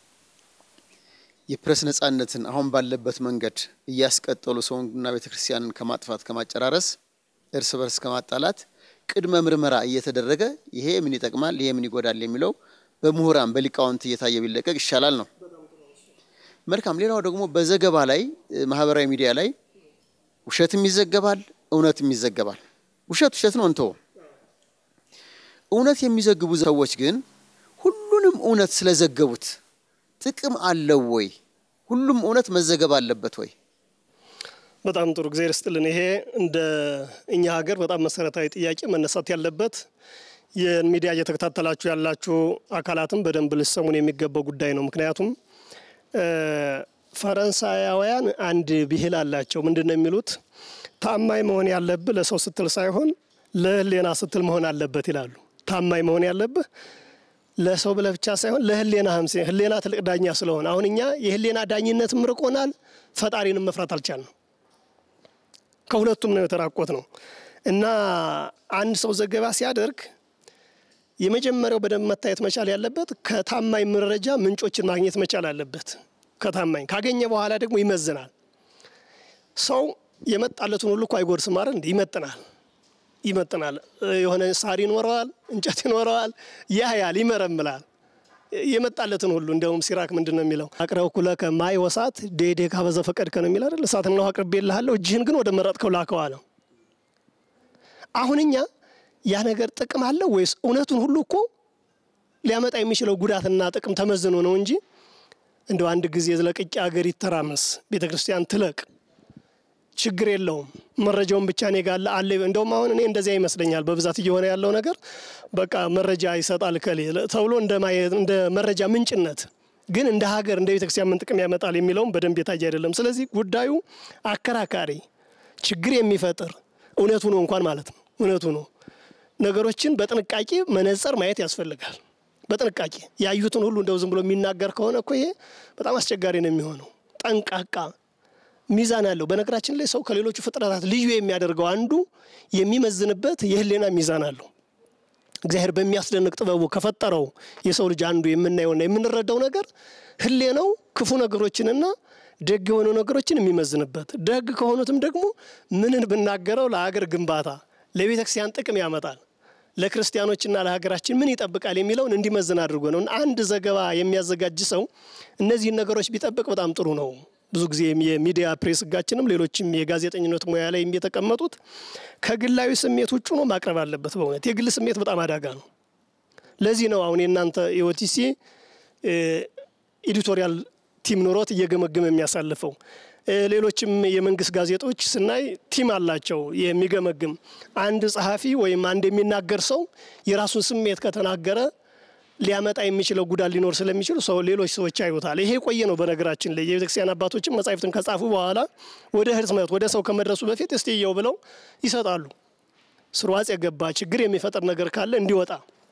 የፕሬስ ነጻነትን አሁን ባለበት መንገድ እያስቀጠሉ ሰውንና ቤተ ክርስቲያንን ከማጥፋት ከማጨራረስ እርስ በርስ ከማጣላት ቅድመ ምርመራ እየተደረገ ይሄ ምን ይጠቅማል፣ ይሄ ምን ይጎዳል የሚለው በምሁራን በሊቃውንት እየታየ ቢለቀቅ ይሻላል ነው። መልካም። ሌላው ደግሞ በዘገባ ላይ ማህበራዊ ሚዲያ ላይ ውሸትም ይዘገባል፣ እውነትም ይዘገባል። ውሸት ውሸት ነው እንተው። እውነት የሚዘግቡ ሰዎች ግን ሁሉንም እውነት ስለዘገቡት ጥቅም አለው ወይ? ሁሉም እውነት መዘገብ አለበት ወይ? በጣም ጥሩ ጊዜ ርስጥልን። ይሄ እንደ እኛ ሀገር በጣም መሰረታዊ ጥያቄ መነሳት ያለበት የሚዲያ እየተከታተላችሁ ያላችሁ አካላትም በደንብ ልሰሙን የሚገባው ጉዳይ ነው። ምክንያቱም ፈረንሳያውያን አንድ ብሂል አላቸው። ምንድን ነው የሚሉት? ታማኝ መሆን ያለብህ ለሰው ስትል ሳይሆን ለሕሊና ስትል መሆን አለበት ይላሉ። ታማኝ መሆን ያለብህ ለሰው ብለህ ብቻ ሳይሆን ለሕሊና ሀምሴ ሕሊና ትልቅ ዳኛ ስለሆነ አሁን እኛ የሕሊና ዳኝነትም ርቆናል፣ ፈጣሪንም መፍራት አልቻልንም። ከሁለቱም ነው የተራቆት ነው እና አንድ ሰው ዘገባ ሲያደርግ የመጀመሪያው በደንብ መታየት መቻል ያለበት ከታማኝ መረጃ ምንጮችን ማግኘት መቻል አለበት። ከታማኝ ካገኘ በኋላ ደግሞ ይመዝናል። ሰው የመጣለትን ሁሉ እኮ አይጎርስም አይደል? እንደ ይመጥናል ይመጥናል። የሆነ ሳር ይኖረዋል፣ እንጨት ይኖረዋል፣ ያያል፣ ይመረምላል የመጣለትን ሁሉ እንደውም ሲራክ ምንድን ነው የሚለው? አቅረብኩ ለከ ማይ ወሳት ዴዴ ካበዘ ፈቀድከ ነው የሚል አይደል? እሳትና ውሃ አቅርቤልሃለሁ እጅህን ግን ወደ መረጥከው ላከው አለው። አሁን እኛ ያ ነገር ጥቅም አለው ወይስ እውነቱን ሁሉ እኮ ሊያመጣ የሚችለው ጉዳትና ጥቅም ተመዝኖ ነው እንጂ እንደው አንድ ጊዜ ለቅቄ ሀገር ይተራመስ ቤተ ክርስቲያን ትለቅ ችግር የለውም መረጃውን ብቻ እኔ ጋር አለ። እንደውም አሁን እኔ እንደዚያ ይመስለኛል በብዛት እየሆነ ያለው ነገር በቃ መረጃ ይሰጣል ከሌ ተብሎ እንደ መረጃ ምንጭነት ግን እንደ ሀገር እንደ ቤተክርስቲያን ምን ጥቅም ያመጣል የሚለውም በደንብ የታየ አይደለም። ስለዚህ ጉዳዩ አከራካሪ፣ ችግር የሚፈጥር እውነቱ ነው እንኳን ማለት ነው እውነቱ ነው። ነገሮችን በጥንቃቄ መነጽር ማየት ያስፈልጋል። በጥንቃቄ ያዩትን ሁሉ እንደው ዝም ብሎ የሚናገር ከሆነ እኮ ይሄ በጣም አስቸጋሪ ነው የሚሆነው። ጠንቃቃ ሚዛን አለው። በነገራችን ላይ ሰው ከሌሎቹ ፍጥረታት ልዩ የሚያደርገው አንዱ የሚመዝንበት የህሊና ሚዛን አለው። እግዚአብሔር በሚያስደንቅ ጥበቡ ከፈጠረው የሰው ልጅ አንዱ የምናየውና የምንረዳው ነገር ህሌናው ክፉ ነገሮችንና ደግ የሆኑ ነገሮችን የሚመዝንበት፣ ደግ ከሆኑትም ደግሞ ምንን ብናገረው ለሀገር ግንባታ ለቤተ ክርስቲያን ጥቅም ያመጣል፣ ለክርስቲያኖችና ለሀገራችን ምን ይጠብቃል የሚለውን እንዲመዝን አድርጎ ነው። አንድ ዘገባ የሚያዘጋጅ ሰው እነዚህን ነገሮች ቢጠብቅ በጣም ጥሩ ነው። ብዙ ጊዜ የሚዲያ ፕሬስ ህጋችንም ሌሎችም የጋዜጠኝነት ሙያ ላይ የተቀመጡት ከግላዊ ስሜት ውጭ ነው ማቅረብ አለበት። በእውነት የግል ስሜት በጣም አደጋ ነው። ለዚህ ነው አሁን የእናንተ የኦቲሲ ኤዲቶሪያል ቲም ኖሮት እየገመገመ የሚያሳልፈው። ሌሎችም የመንግስት ጋዜጦች ስናይ ቲም አላቸው የሚገመግም። አንድ ጸሐፊ ወይም አንድ የሚናገር ሰው የራሱን ስሜት ከተናገረ ሊያመጣ የሚችለው ጉዳት ሊኖር ስለሚችል ሰው ሌሎች ሰዎች አይወታል። ይሄ ቆየ ነው። በነገራችን ላይ የቤተክርስቲያን አባቶችም መጻሕፍትን ከጻፉ በኋላ ወደ ህትመት ወደ ሰው ከመድረሱ በፊት እስቲ እየው ብለው ይሰጣሉ። ስርዋጽ የገባ ችግር የሚፈጥር ነገር ካለ እንዲወጣ።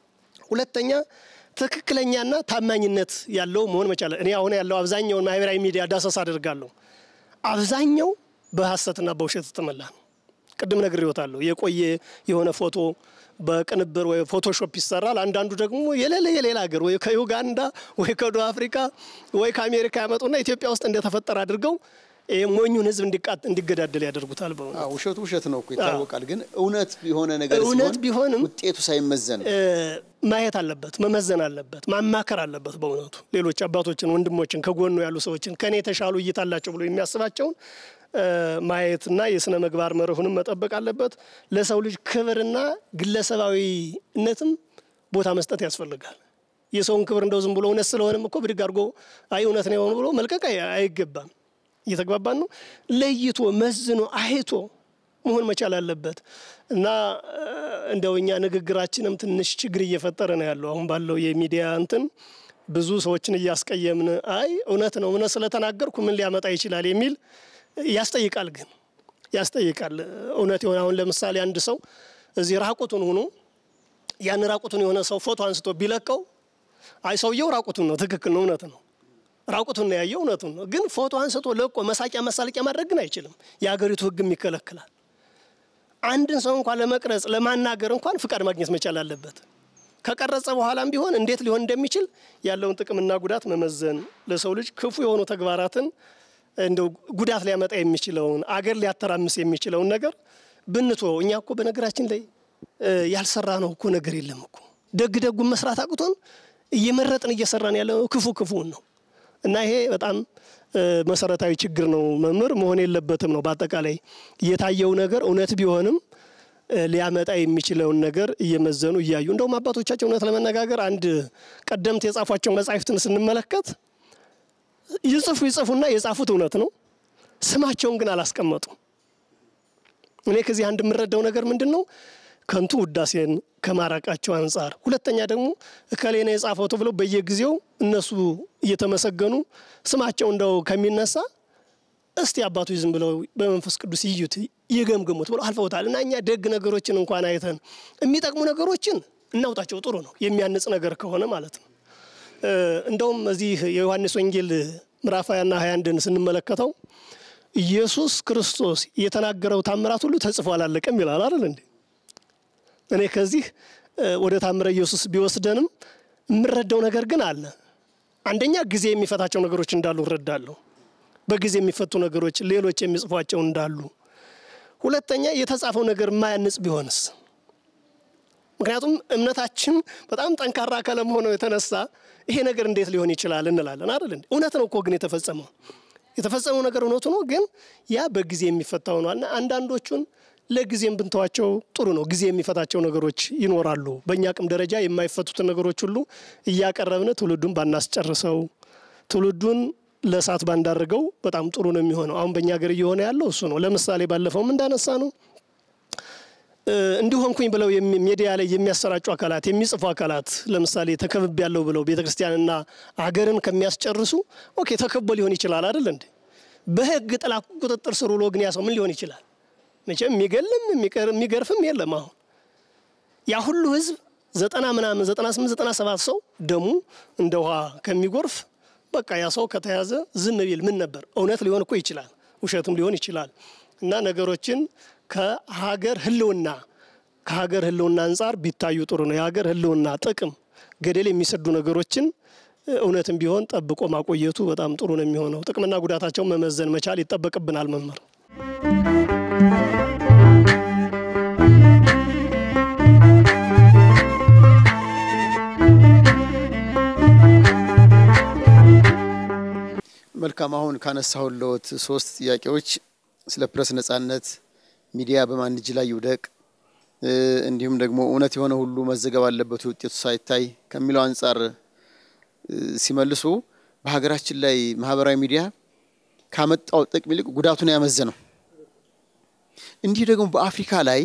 ሁለተኛ ትክክለኛና ታማኝነት ያለው መሆን መቻለ። እኔ አሁን ያለው አብዛኛውን ማህበራዊ ሚዲያ ዳሰሳ አድርጋለሁ። አብዛኛው በሀሰትና በውሸት የተሞላ ነው። ቅድም ነግሬዎታለሁ። የቆየ የሆነ ፎቶ በቅንብር ወይ ፎቶሾፕ ይሰራል። አንዳንዱ ደግሞ የሌለ የሌላ ሀገር ወይ ከዩጋንዳ ወይ ከደቡብ አፍሪካ ወይ ከአሜሪካ ያመጡና ኢትዮጵያ ውስጥ እንደተፈጠረ አድርገው ሞኙን ህዝብ እንዲገዳደል ያደርጉታል። በእውነት ውሸቱ ውሸት ነው እኮ ይታወቃል። ግን እውነት የሆነ ነገር እውነት ቢሆንም ውጤቱ ሳይመዘን ማየት አለበት፣ መመዘን አለበት፣ ማማከር አለበት። በእውነቱ ሌሎች አባቶችን፣ ወንድሞችን፣ ከጎኑ ያሉ ሰዎችን ከእኔ የተሻሉ እይታ አላቸው ብሎ የሚያስባቸውን ማየትና የስነ ምግባር መርሁንም መጠበቅ አለበት። ለሰው ልጅ ክብርና ግለሰባዊነትም ቦታ መስጠት ያስፈልጋል። የሰውን ክብር እንደው ዝም ብሎ እውነት ስለሆነም እኮ ብድግ አድርጎ አይ እውነት ነው የሆኑ ብሎ መልቀቅ አይገባም። እየተግባባን ነው። ለይቶ መዝኖ አይቶ መሆን መቻል አለበት እና እንደው እኛ ንግግራችንም ትንሽ ችግር እየፈጠረ ነው ያለው አሁን ባለው የሚዲያ እንትን ብዙ ሰዎችን እያስቀየምን አይ እውነት ነው እውነት ስለተናገርኩ ምን ሊያመጣ ይችላል የሚል ያስጠይቃል። ግን ያስጠይቃል እውነት የሆነ አሁን ለምሳሌ አንድ ሰው እዚህ ራቁቱን ሆኖ ያን ራቁቱን የሆነ ሰው ፎቶ አንስቶ ቢለቀው አይ ሰውየው ራቁቱን ነው፣ ትክክል ነው፣ እውነት ነው ራቁቱን ነው ያየው፣ እውነቱን ነው። ግን ፎቶ አንስቶ ለቆ መሳቂያ መሳለቂያ ማድረግ ግን አይችልም። የሀገሪቱ ሕግም ይከለክላል። አንድን ሰው እንኳን ለመቅረጽ ለማናገር እንኳን ፍቃድ ማግኘት መቻል አለበት። ከቀረጸ በኋላም ቢሆን እንዴት ሊሆን እንደሚችል ያለውን ጥቅምና ጉዳት መመዘን ለሰው ልጅ ክፉ የሆኑ ተግባራትን እንደው ጉዳት ሊያመጣ የሚችለውን አገር ሊያተራምስ የሚችለውን ነገር ብንተወው እኛ እኮ በነገራችን ላይ ያልሰራ ነው እኮ ነገር የለም እኮ ደግ ደጉን መስራት አቅቶን እየመረጥን እየሰራን ያለ ክፉ ክፉውን ነው እና ይሄ በጣም መሰረታዊ ችግር ነው። መምህር መሆን የለበትም ነው። በአጠቃላይ የታየው ነገር እውነት ቢሆንም ሊያመጣ የሚችለውን ነገር እየመዘኑ እያዩ እንደውም አባቶቻቸው እውነት ለመነጋገር አንድ ቀደምት የጻፏቸው መጻሕፍትን ስንመለከት ይጽፉ ይጽፉና የጻፉት እውነት ነው፣ ስማቸውን ግን አላስቀመጡም። እኔ ከዚህ አንድ የምረዳው ነገር ምንድን ነው? ከንቱ ውዳሴን ከማራቃቸው አንጻር፣ ሁለተኛ ደግሞ እከሌ ነው የጻፈው ተብለው በየጊዜው እነሱ እየተመሰገኑ ስማቸው እንደው ከሚነሳ እስቲ አባቶች ዝም ብለው በመንፈስ ቅዱስ ይዩት ይገምግሙት ብለው አልፈውታል። እና እኛ ደግ ነገሮችን እንኳን አይተን የሚጠቅሙ ነገሮችን እናውጣቸው። ጥሩ ነው የሚያንጽ ነገር ከሆነ ማለት ነው። እንደውም እዚህ የዮሐንስ ወንጌል ምዕራፍ ሃያና ሃያ አንድን ስንመለከተው ኢየሱስ ክርስቶስ የተናገረው ታምራት ሁሉ ተጽፎ አላለቀም ይላል አይደል እንዴ? እኔ ከዚህ ወደ ታምረ ኢየሱስ ቢወስደንም የምረዳው ነገር ግን አለ። አንደኛ ጊዜ የሚፈታቸው ነገሮች እንዳሉ እረዳለሁ። በጊዜ የሚፈቱ ነገሮች ሌሎች የሚጽፏቸው እንዳሉ። ሁለተኛ የተጻፈው ነገር የማያንጽ ቢሆንስ? ምክንያቱም እምነታችን በጣም ጠንካራ ከለመሆኑ የተነሳ ይሄ ነገር እንዴት ሊሆን ይችላል እንላለን አይደል? እውነት ነው እኮ ግን የተፈጸመው የተፈጸመው ነገር እውነቱ ነው፣ ግን ያ በጊዜ የሚፈታ ሆኗልና አንዳንዶቹን ለጊዜም ብንተዋቸው ጥሩ ነው። ጊዜ የሚፈታቸው ነገሮች ይኖራሉ። በእኛ አቅም ደረጃ የማይፈቱትን ነገሮች ሁሉ እያቀረብን ትውልዱን ባናስጨርሰው፣ ትውልዱን ለእሳት ባንዳርገው በጣም ጥሩ ነው የሚሆነው። አሁን በእኛ ሀገር እየሆነ ያለው እሱ ነው። ለምሳሌ ባለፈውም እንዳነሳ ነው እንዲሆንኩኝ ብለው ሚዲያ ላይ የሚያሰራጩ አካላት የሚጽፉ አካላት ለምሳሌ ተከብብ ያለው ብለው ቤተ ክርስቲያንና አገርን ከሚያስጨርሱ ኦኬ ተከቦ ሊሆን ይችላል አይደል እንዴ? በህግ ጥላ ቁጥጥር ስር ውሎ ግን ያ ሰው ምን ሊሆን ይችላል? መቼም የሚገልም የሚገርፍም የለም። አሁን ያ ሁሉ ህዝብ ዘጠና ምናምን ዘጠና ስምንት ዘጠና ሰባት ሰው ደሙ እንደ ውሃ ከሚጎርፍ በቃ ያ ሰው ከተያዘ ዝም ቢል ምን ነበር? እውነት ሊሆን እኮ ይችላል፣ ውሸትም ሊሆን ይችላል። እና ነገሮችን ከሀገር ህልውና ከሀገር ህልውና አንጻር ቢታዩ ጥሩ ነው። የሀገር ህልውና ጥቅም ገደል የሚሰዱ ነገሮችን እውነትም ቢሆን ጠብቆ ማቆየቱ በጣም ጥሩ ነው የሚሆነው። ጥቅምና ጉዳታቸውን መመዘን መቻል ይጠበቅብናል መምህር። መልካም። አሁን ካነሳሁልዎት ሶስት ጥያቄዎች ስለ ፕሬስ ነጻነት፣ ሚዲያ በማን እጅ ላይ ይውደቅ፣ እንዲሁም ደግሞ እውነት የሆነ ሁሉ መዘገብ አለበት ውጤቱ ሳይታይ ከሚለው አንጻር ሲመልሱ በሀገራችን ላይ ማህበራዊ ሚዲያ ካመጣው ጥቅም ይልቅ ጉዳቱን ያመዘነው። እንዲህ ደግሞ በአፍሪካ ላይ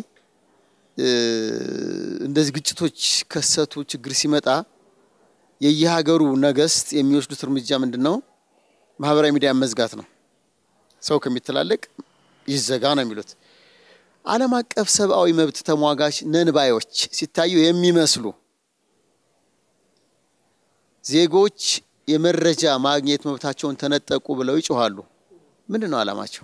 እንደዚህ ግጭቶች ከሰቱ ችግር ሲመጣ የየሀገሩ ነገስት የሚወስዱት እርምጃ ምንድን ነው? ማህበራዊ ሚዲያ መዝጋት ነው። ሰው ከሚተላለቅ ይዘጋ ነው የሚሉት። ዓለም አቀፍ ሰብአዊ መብት ተሟጋች ነንባዮች ሲታዩ የሚመስሉ ዜጎች የመረጃ ማግኘት መብታቸውን ተነጠቁ ብለው ይጮኋሉ። ምንድን ነው ዓላማቸው?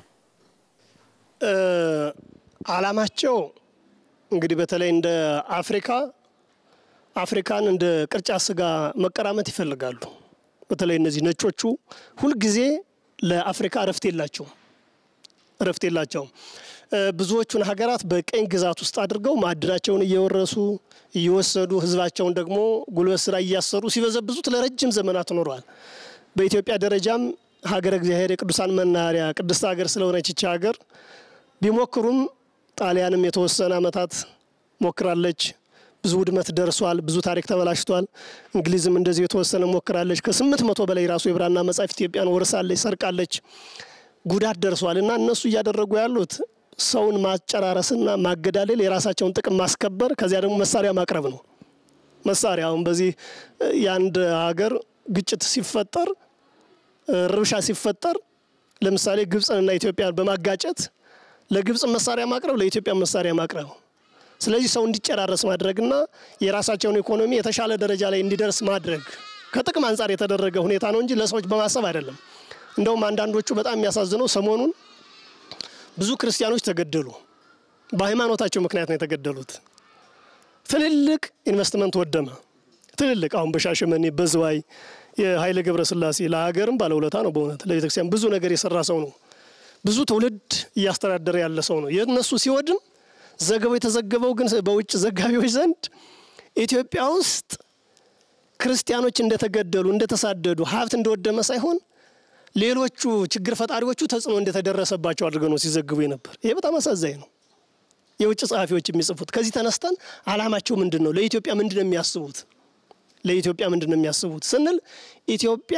ዓላማቸው እንግዲህ በተለይ እንደ አፍሪካ አፍሪካን እንደ ቅርጫ ስጋ መቀራመት ይፈልጋሉ። በተለይ እነዚህ ነጮቹ ሁልጊዜ ለአፍሪካ እረፍት የላቸውም እረፍት የላቸውም። ብዙዎቹን ሀገራት በቀኝ ግዛት ውስጥ አድርገው ማዕድናቸውን እየወረሱ እየወሰዱ ህዝባቸውን ደግሞ ጉልበት ስራ እያሰሩ ሲበዘብዙት ለረጅም ዘመናት ኖረዋል። በኢትዮጵያ ደረጃም ሀገረ እግዚአብሔር የቅዱሳን መናኸሪያ ቅድስት ሀገር ስለሆነች ይቺ ሀገር ቢሞክሩም ጣሊያንም የተወሰነ ዓመታት ሞክራለች። ብዙ ውድመት ደርሷል። ብዙ ታሪክ ተበላሽቷል። እንግሊዝም እንደዚህ የተወሰነ ሞክራለች። ከስምንት መቶ በላይ ራሱ የብራና መጽሐፍ ኢትዮጵያን ወርሳለች፣ ሰርቃለች። ጉዳት ደርሷል እና እነሱ እያደረጉ ያሉት ሰውን ማጨራረስና ማገዳደል፣ የራሳቸውን ጥቅም ማስከበር፣ ከዚያ ደግሞ መሳሪያ ማቅረብ ነው። መሳሪያ አሁን በዚህ የአንድ ሀገር ግጭት ሲፈጠር፣ ርብሻ ሲፈጠር ለምሳሌ ግብፅንና ኢትዮጵያን በማጋጨት ለግብፅ መሳሪያ ማቅረብ፣ ለኢትዮጵያ መሳሪያ ማቅረብ ስለዚህ ሰው እንዲጨራረስ ማድረግና የራሳቸውን ኢኮኖሚ የተሻለ ደረጃ ላይ እንዲደርስ ማድረግ ከጥቅም አንጻር የተደረገ ሁኔታ ነው እንጂ ለሰዎች በማሰብ አይደለም። እንደውም አንዳንዶቹ በጣም የሚያሳዝነው ሰሞኑን ብዙ ክርስቲያኖች ተገደሉ። በሃይማኖታቸው ምክንያት ነው የተገደሉት። ትልልቅ ኢንቨስትመንት ወደመ። ትልልቅ አሁን በሻሸመኔ በዝዋይ የኃይለ ገብረስላሴ ለሀገርም ባለውለታ ነው። በእውነት ለቤተክርስቲያን ብዙ ነገር የሰራ ሰው ነው። ብዙ ትውልድ እያስተዳደረ ያለ ሰው ነው። የእነሱ ሲወድም ዘገባው የተዘገበው ግን በውጭ ዘጋቢዎች ዘንድ ኢትዮጵያ ውስጥ ክርስቲያኖች እንደተገደሉ፣ እንደተሳደዱ፣ ሀብት እንደወደመ ሳይሆን ሌሎቹ ችግር ፈጣሪዎቹ ተጽዕኖ እንደተደረሰባቸው አድርገው ነው ሲዘግቡ ነበር። ይሄ በጣም አሳዛኝ ነው። የውጭ ጸሐፊዎች የሚጽፉት ከዚህ ተነስተን አላማቸው ምንድን ነው? ለኢትዮጵያ ምንድን ነው የሚያስቡት? ለኢትዮጵያ ምንድን ነው የሚያስቡት ስንል ኢትዮጵያ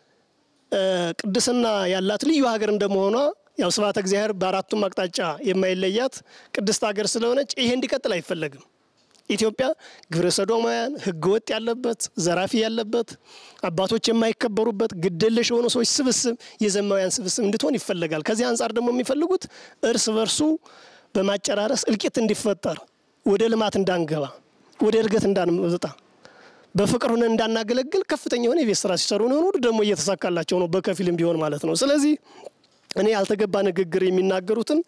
ቅድስና ያላት ልዩ ሀገር እንደመሆኗ ያው ስብሐተ እግዚአብሔር በአራቱም አቅጣጫ የማይለያት ቅድስት ሀገር ስለሆነች ይሄ እንዲቀጥል አይፈለግም። ኢትዮጵያ ግብረ ሰዶማውያን ሕገ ወጥ ያለበት ዘራፊ ያለበት አባቶች የማይከበሩበት ግደለሽ የሆኑ ሰዎች ስብስብ የዘማውያን ስብስብ እንድትሆን ይፈለጋል። ከዚህ አንጻር ደግሞ የሚፈልጉት እርስ በርሱ በማጨራረስ እልቂት እንዲፈጠር፣ ወደ ልማት እንዳንገባ፣ ወደ እድገት እንዳንመጣ፣ በፍቅር ሆነን እንዳናገለግል ከፍተኛ የሆነ የቤት ስራ ሲሰሩ ነው። ደግሞ እየተሳካላቸው ነው፣ በከፊልም ቢሆን ማለት ነው። ስለዚህ እኔ ያልተገባ ንግግር የሚናገሩትን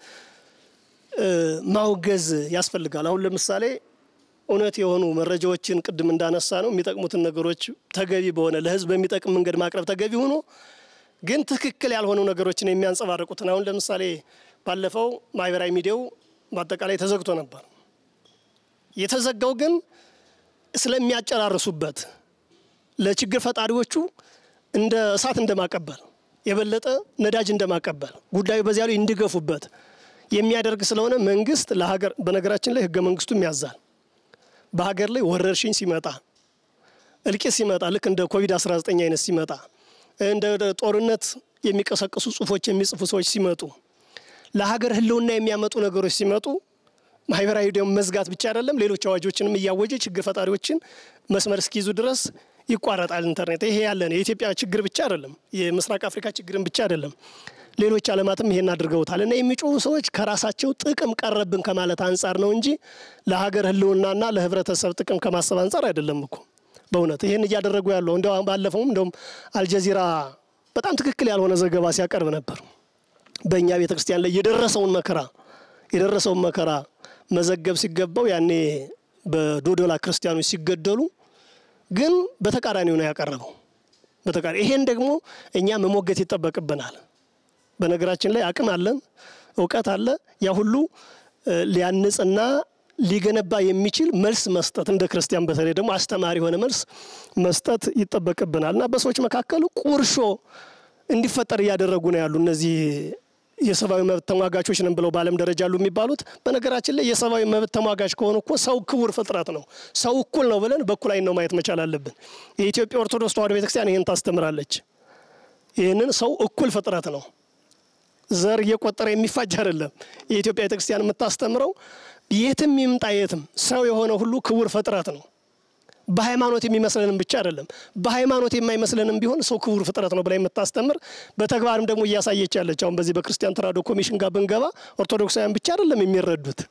ማውገዝ ያስፈልጋል። አሁን ለምሳሌ እውነት የሆኑ መረጃዎችን ቅድም እንዳነሳ ነው የሚጠቅሙትን ነገሮች ተገቢ በሆነ ለህዝብ በሚጠቅም መንገድ ማቅረብ ተገቢ ሆኖ ግን ትክክል ያልሆኑ ነገሮችን የሚያንጸባርቁትን አሁን ለምሳሌ ባለፈው ማህበራዊ ሚዲያው በአጠቃላይ ተዘግቶ ነበር። የተዘጋው ግን ስለሚያጨራርሱበት ለችግር ፈጣሪዎቹ እንደ እሳት እንደማቀበል የበለጠ ነዳጅ እንደማቀበል ጉዳዩ በዚያ ላይ እንዲገፉበት የሚያደርግ ስለሆነ መንግስት ለሀገር በነገራችን ላይ ህገ መንግስቱም ያዛል። በሀገር ላይ ወረርሽኝ ሲመጣ እልቂት ሲመጣ ልክ እንደ ኮቪድ-19 አይነት ሲመጣ እንደ ጦርነት የሚቀሰቅሱ ጽሁፎች የሚጽፉ ሰዎች ሲመጡ ለሀገር ህልውና የሚያመጡ ነገሮች ሲመጡ ማህበራዊ ደግሞ መዝጋት ብቻ አይደለም፣ ሌሎች አዋጆችንም እያወጀ ችግር ፈጣሪዎችን መስመር እስኪይዙ ድረስ ይቋረጣል ኢንተርኔት። ይሄ ያለን የኢትዮጵያ ችግር ብቻ አይደለም፣ የምስራቅ አፍሪካ ችግርን ብቻ አይደለም። ሌሎች ዓለማትም ይሄን አድርገውታል። እና የሚጮሁ ሰዎች ከራሳቸው ጥቅም ቀረብን ከማለት አንጻር ነው እንጂ ለሀገር ህልውናና ለህብረተሰብ ጥቅም ከማሰብ አንጻር አይደለም እኮ በእውነት ይህን እያደረጉ ያለው እንደ ባለፈውም እንደውም አልጀዚራ በጣም ትክክል ያልሆነ ዘገባ ሲያቀርብ ነበር። በእኛ ቤተ ክርስቲያን ላይ የደረሰውን መከራ የደረሰውን መከራ መዘገብ ሲገባው ያኔ በዶዶላ ክርስቲያኖች ሲገደሉ ግን በተቃራኒው ነው ያቀረበው። በተቃራኒ ይሄን ደግሞ እኛ መሞገት ይጠበቅብናል። በነገራችን ላይ አቅም አለን፣ እውቀት አለ። ያ ሁሉ ሊያንጽና ሊገነባ የሚችል መልስ መስጠት እንደ ክርስቲያን በተለይ ደግሞ አስተማሪ የሆነ መልስ መስጠት ይጠበቅብናል እና በሰዎች መካከል ቁርሾ እንዲፈጠር እያደረጉ ነው ያሉ እነዚህ የሰብአዊ መብት ተሟጋቾች ነን ብለው በዓለም ደረጃ አሉ የሚባሉት። በነገራችን ላይ የሰብአዊ መብት ተሟጋች ከሆኑ እኮ ሰው ክቡር ፍጥረት ነው፣ ሰው እኩል ነው ብለን በኩል አይን ነው ማየት መቻል አለብን። የኢትዮጵያ ኦርቶዶክስ ተዋሕዶ ቤተክርስቲያን ይህን ታስተምራለች። ይህንን ሰው እኩል ፍጥረት ነው፣ ዘር እየቆጠረ የሚፋጅ አይደለም። የኢትዮጵያ ቤተክርስቲያን የምታስተምረው የትም ይምጣ የትም ሰው የሆነ ሁሉ ክቡር ፍጥረት ነው። በሃይማኖት የሚመስለንም ብቻ አይደለም፣ በሃይማኖት የማይመስለንም ቢሆን ሰው ክቡር ፍጥረት ነው ብላ የምታስተምር በተግባርም ደግሞ እያሳየች ያለች አሁን በዚህ በክርስቲያን ተራድኦ ኮሚሽን ጋር ብንገባ ኦርቶዶክሳውያን ብቻ አይደለም የሚረዱት፣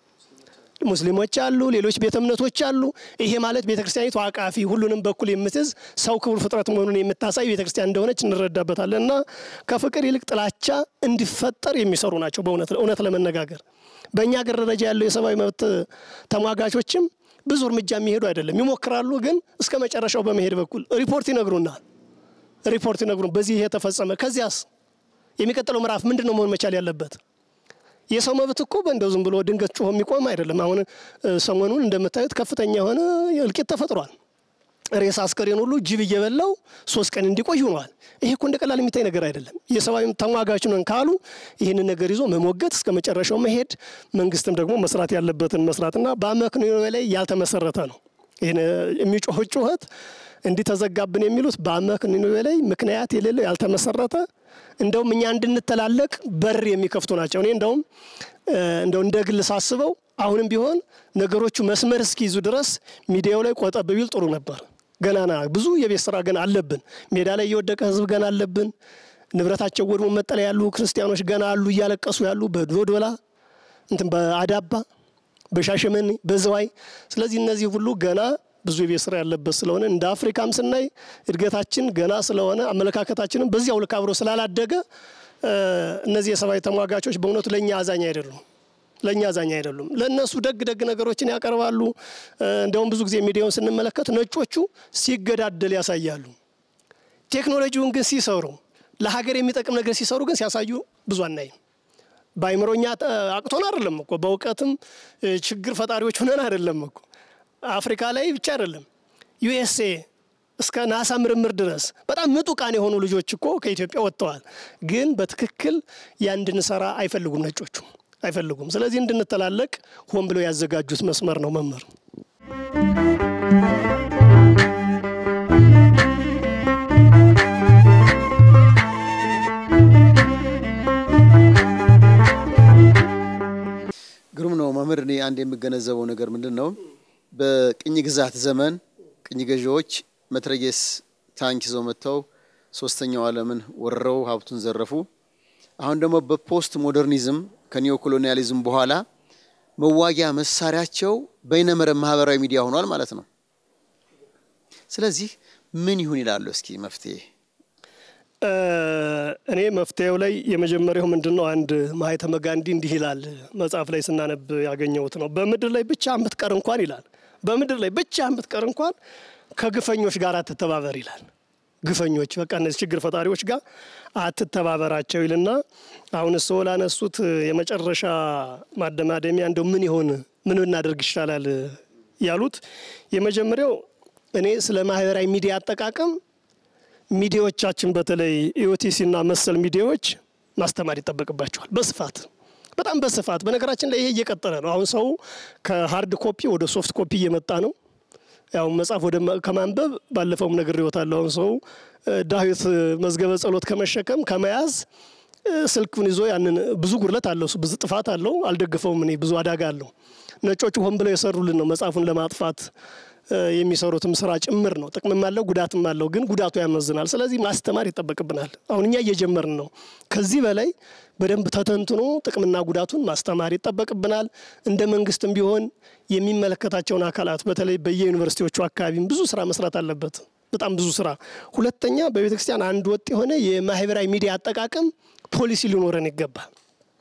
ሙስሊሞች አሉ፣ ሌሎች ቤተ እምነቶች አሉ። ይሄ ማለት ቤተ ክርስቲያኒቱ አቃፊ ሁሉንም በኩል የምትይዝ ሰው ክቡር ፍጥረት መሆኑን የምታሳይ ቤተ ክርስቲያን እንደሆነች እንረዳበታለን። እና ከፍቅር ይልቅ ጥላቻ እንዲፈጠር የሚሰሩ ናቸው። በእውነት እውነት ለመነጋገር በእኛ ሀገር ደረጃ ያለው የሰብአዊ መብት ተሟጋቾችም ብዙ እርምጃ የሚሄዱ አይደለም። ይሞክራሉ፣ ግን እስከ መጨረሻው በመሄድ በኩል ሪፖርት ይነግሩናል። ሪፖርት ይነግሩን በዚህ ይሄ ተፈጸመ። ከዚያስ የሚቀጥለው ምዕራፍ ምንድን ነው መሆን መቻል ያለበት? የሰው መብት እኮ በእንደው ዝም ብሎ ድንገት ጮሆ የሚቆም አይደለም። አሁን ሰሞኑን እንደምታዩት ከፍተኛ የሆነ እልቂት ተፈጥሯል። ሬሳ አስከሬን ሁሉ ጅብ እየበላው ሶስት ቀን እንዲቆይ ሆኗል። ይሄ እኮ እንደ ቀላል የሚታይ ነገር አይደለም። የሰብአዊ ተሟጋች ነን ካሉ ይህንን ነገር ይዞ መሞገት እስከ መጨረሻው መሄድ፣ መንግስትም ደግሞ መስራት ያለበትን መስራትና በአመክንዮ ላይ ያልተመሰረተ ነው። ይህን የሚጮህ ጩኸት እንዲህ ተዘጋብን የሚሉት በአመክንዮ ላይ ምክንያት የሌለው ያልተመሰረተ እንደውም እኛ እንድንተላለቅ በር የሚከፍቱ ናቸው። እኔ እንደውም እንደው እንደ ግል ሳስበው አሁንም ቢሆን ነገሮቹ መስመር እስኪይዙ ድረስ ሚዲያው ላይ ቆጠብ ቢል ጥሩ ነበር። ገናና ብዙ የቤት ስራ ገና አለብን። ሜዳ ላይ የወደቀ ህዝብ ገና አለብን። ንብረታቸው ወድሞ መጠለያ ያሉ ክርስቲያኖች ገና አሉ፣ እያለቀሱ ያሉ በዶዶላ እንትን በአዳባ በሻሸመኔ በዝዋይ። ስለዚህ እነዚህ ሁሉ ገና ብዙ የቤት ስራ ያለበት ስለሆነ እንደ አፍሪካም ስናይ እድገታችን ገና ስለሆነ አመለካከታችንም በዚያው ልክ አብሮ ስላላደገ እነዚህ የሰብአዊ ተሟጋቾች በእውነቱ ለእኛ አዛኝ አይደሉም ለእኛ አዛኝ አይደሉም። ለእነሱ ደግ ደግ ነገሮችን ያቀርባሉ። እንደውም ብዙ ጊዜ ሚዲያውን ስንመለከት ነጮቹ ሲገዳደል ያሳያሉ። ቴክኖሎጂውን ግን ሲሰሩ ለሀገር የሚጠቅም ነገር ሲሰሩ ግን ሲያሳዩ ብዙ አናይም። በአይምሮኛ አቅቶን አይደለም እኮ በእውቀትም ችግር ፈጣሪዎች ሆነን አይደለም እኮ አፍሪካ ላይ ብቻ አይደለም ዩኤስኤ እስከ ናሳ ምርምር ድረስ በጣም ምጡቃን የሆኑ ልጆች እኮ ከኢትዮጵያ ወጥተዋል። ግን በትክክል ያ እንድንሰራ አይፈልጉም፣ ነጮቹ አይፈልጉም። ስለዚህ እንድንተላለቅ ሆን ብለው ያዘጋጁት መስመር ነው መምህር ግሩም ነው መምህር። እኔ አንድ የምገነዘበው ነገር ምንድን ነው፣ በቅኝ ግዛት ዘመን ቅኝ ገዢዎች መትረየስ ታንክ ይዘው መጥተው ሶስተኛው ዓለምን ወረው ሀብቱን ዘረፉ። አሁን ደግሞ በፖስት ሞደርኒዝም ከኒዮ ኮሎኒያሊዝም በኋላ መዋጊያ መሳሪያቸው በይነመረብ ማህበራዊ ሚዲያ ሆኗል ማለት ነው። ስለዚህ ምን ይሁን ይላሉ? እስኪ መፍትሄ እኔ መፍትሄው ላይ የመጀመሪያው ምንድን ነው? አንድ ማህተመ ጋንዲ እንዲህ ይላል፣ መጽሐፍ ላይ ስናነብ ያገኘሁት ነው። በምድር ላይ ብቻ የምትቀር እንኳን ይላል፣ በምድር ላይ ብቻ የምትቀር እንኳን ከግፈኞች ጋር አትተባበር ይላል። ግፈኞች በቃ እነዚህ ችግር ፈጣሪዎች ጋር አትተባበራቸው ይልና አሁን ሰው ላነሱት የመጨረሻ ማደማደሚያ እንደው ምን ይሆን ምን ብናደርግ ይሻላል ያሉት የመጀመሪያው እኔ ስለ ማህበራዊ ሚዲያ አጠቃቀም ሚዲያዎቻችን በተለይ ኢኦቲሲ እና መሰል ሚዲያዎች ማስተማር ይጠበቅባቸዋል በስፋት በጣም በስፋት በነገራችን ላይ ይሄ እየቀጠለ ነው። አሁን ሰው ከሀርድ ኮፒ ወደ ሶፍት ኮፒ እየመጣ ነው። ያው መጽሐፍ ወደ ከማንበብ ባለፈውም ነግሬዎታለሁ። አሁን ሰው ዳዊት መዝገበ ጸሎት ከመሸከም ከመያዝ ስልኩን ይዞ ያንን ብዙ ጉድለት አለው፣ ብዙ ጥፋት አለው። አልደግፈውም እኔ ብዙ አደጋ አለው። ነጮቹ ሆን ብለው የሰሩልን ነው መጽሐፉን ለማጥፋት የሚሰሩትም ስራ ጭምር ነው። ጥቅምም አለው ጉዳትም አለው፣ ግን ጉዳቱ ያመዝናል። ስለዚህ ማስተማር ይጠበቅብናል። አሁን እኛ እየጀመርን ነው። ከዚህ በላይ በደንብ ተተንትኖ ጥቅምና ጉዳቱን ማስተማር ይጠበቅብናል። እንደ መንግስትም ቢሆን የሚመለከታቸውን አካላት በተለይ በየዩኒቨርሲቲዎቹ አካባቢም ብዙ ስራ መስራት አለበት። በጣም ብዙ ስራ። ሁለተኛ በቤተ ክርስቲያን አንድ ወጥ የሆነ የማህበራዊ ሚዲያ አጠቃቀም ፖሊሲ ሊኖረን ይገባል።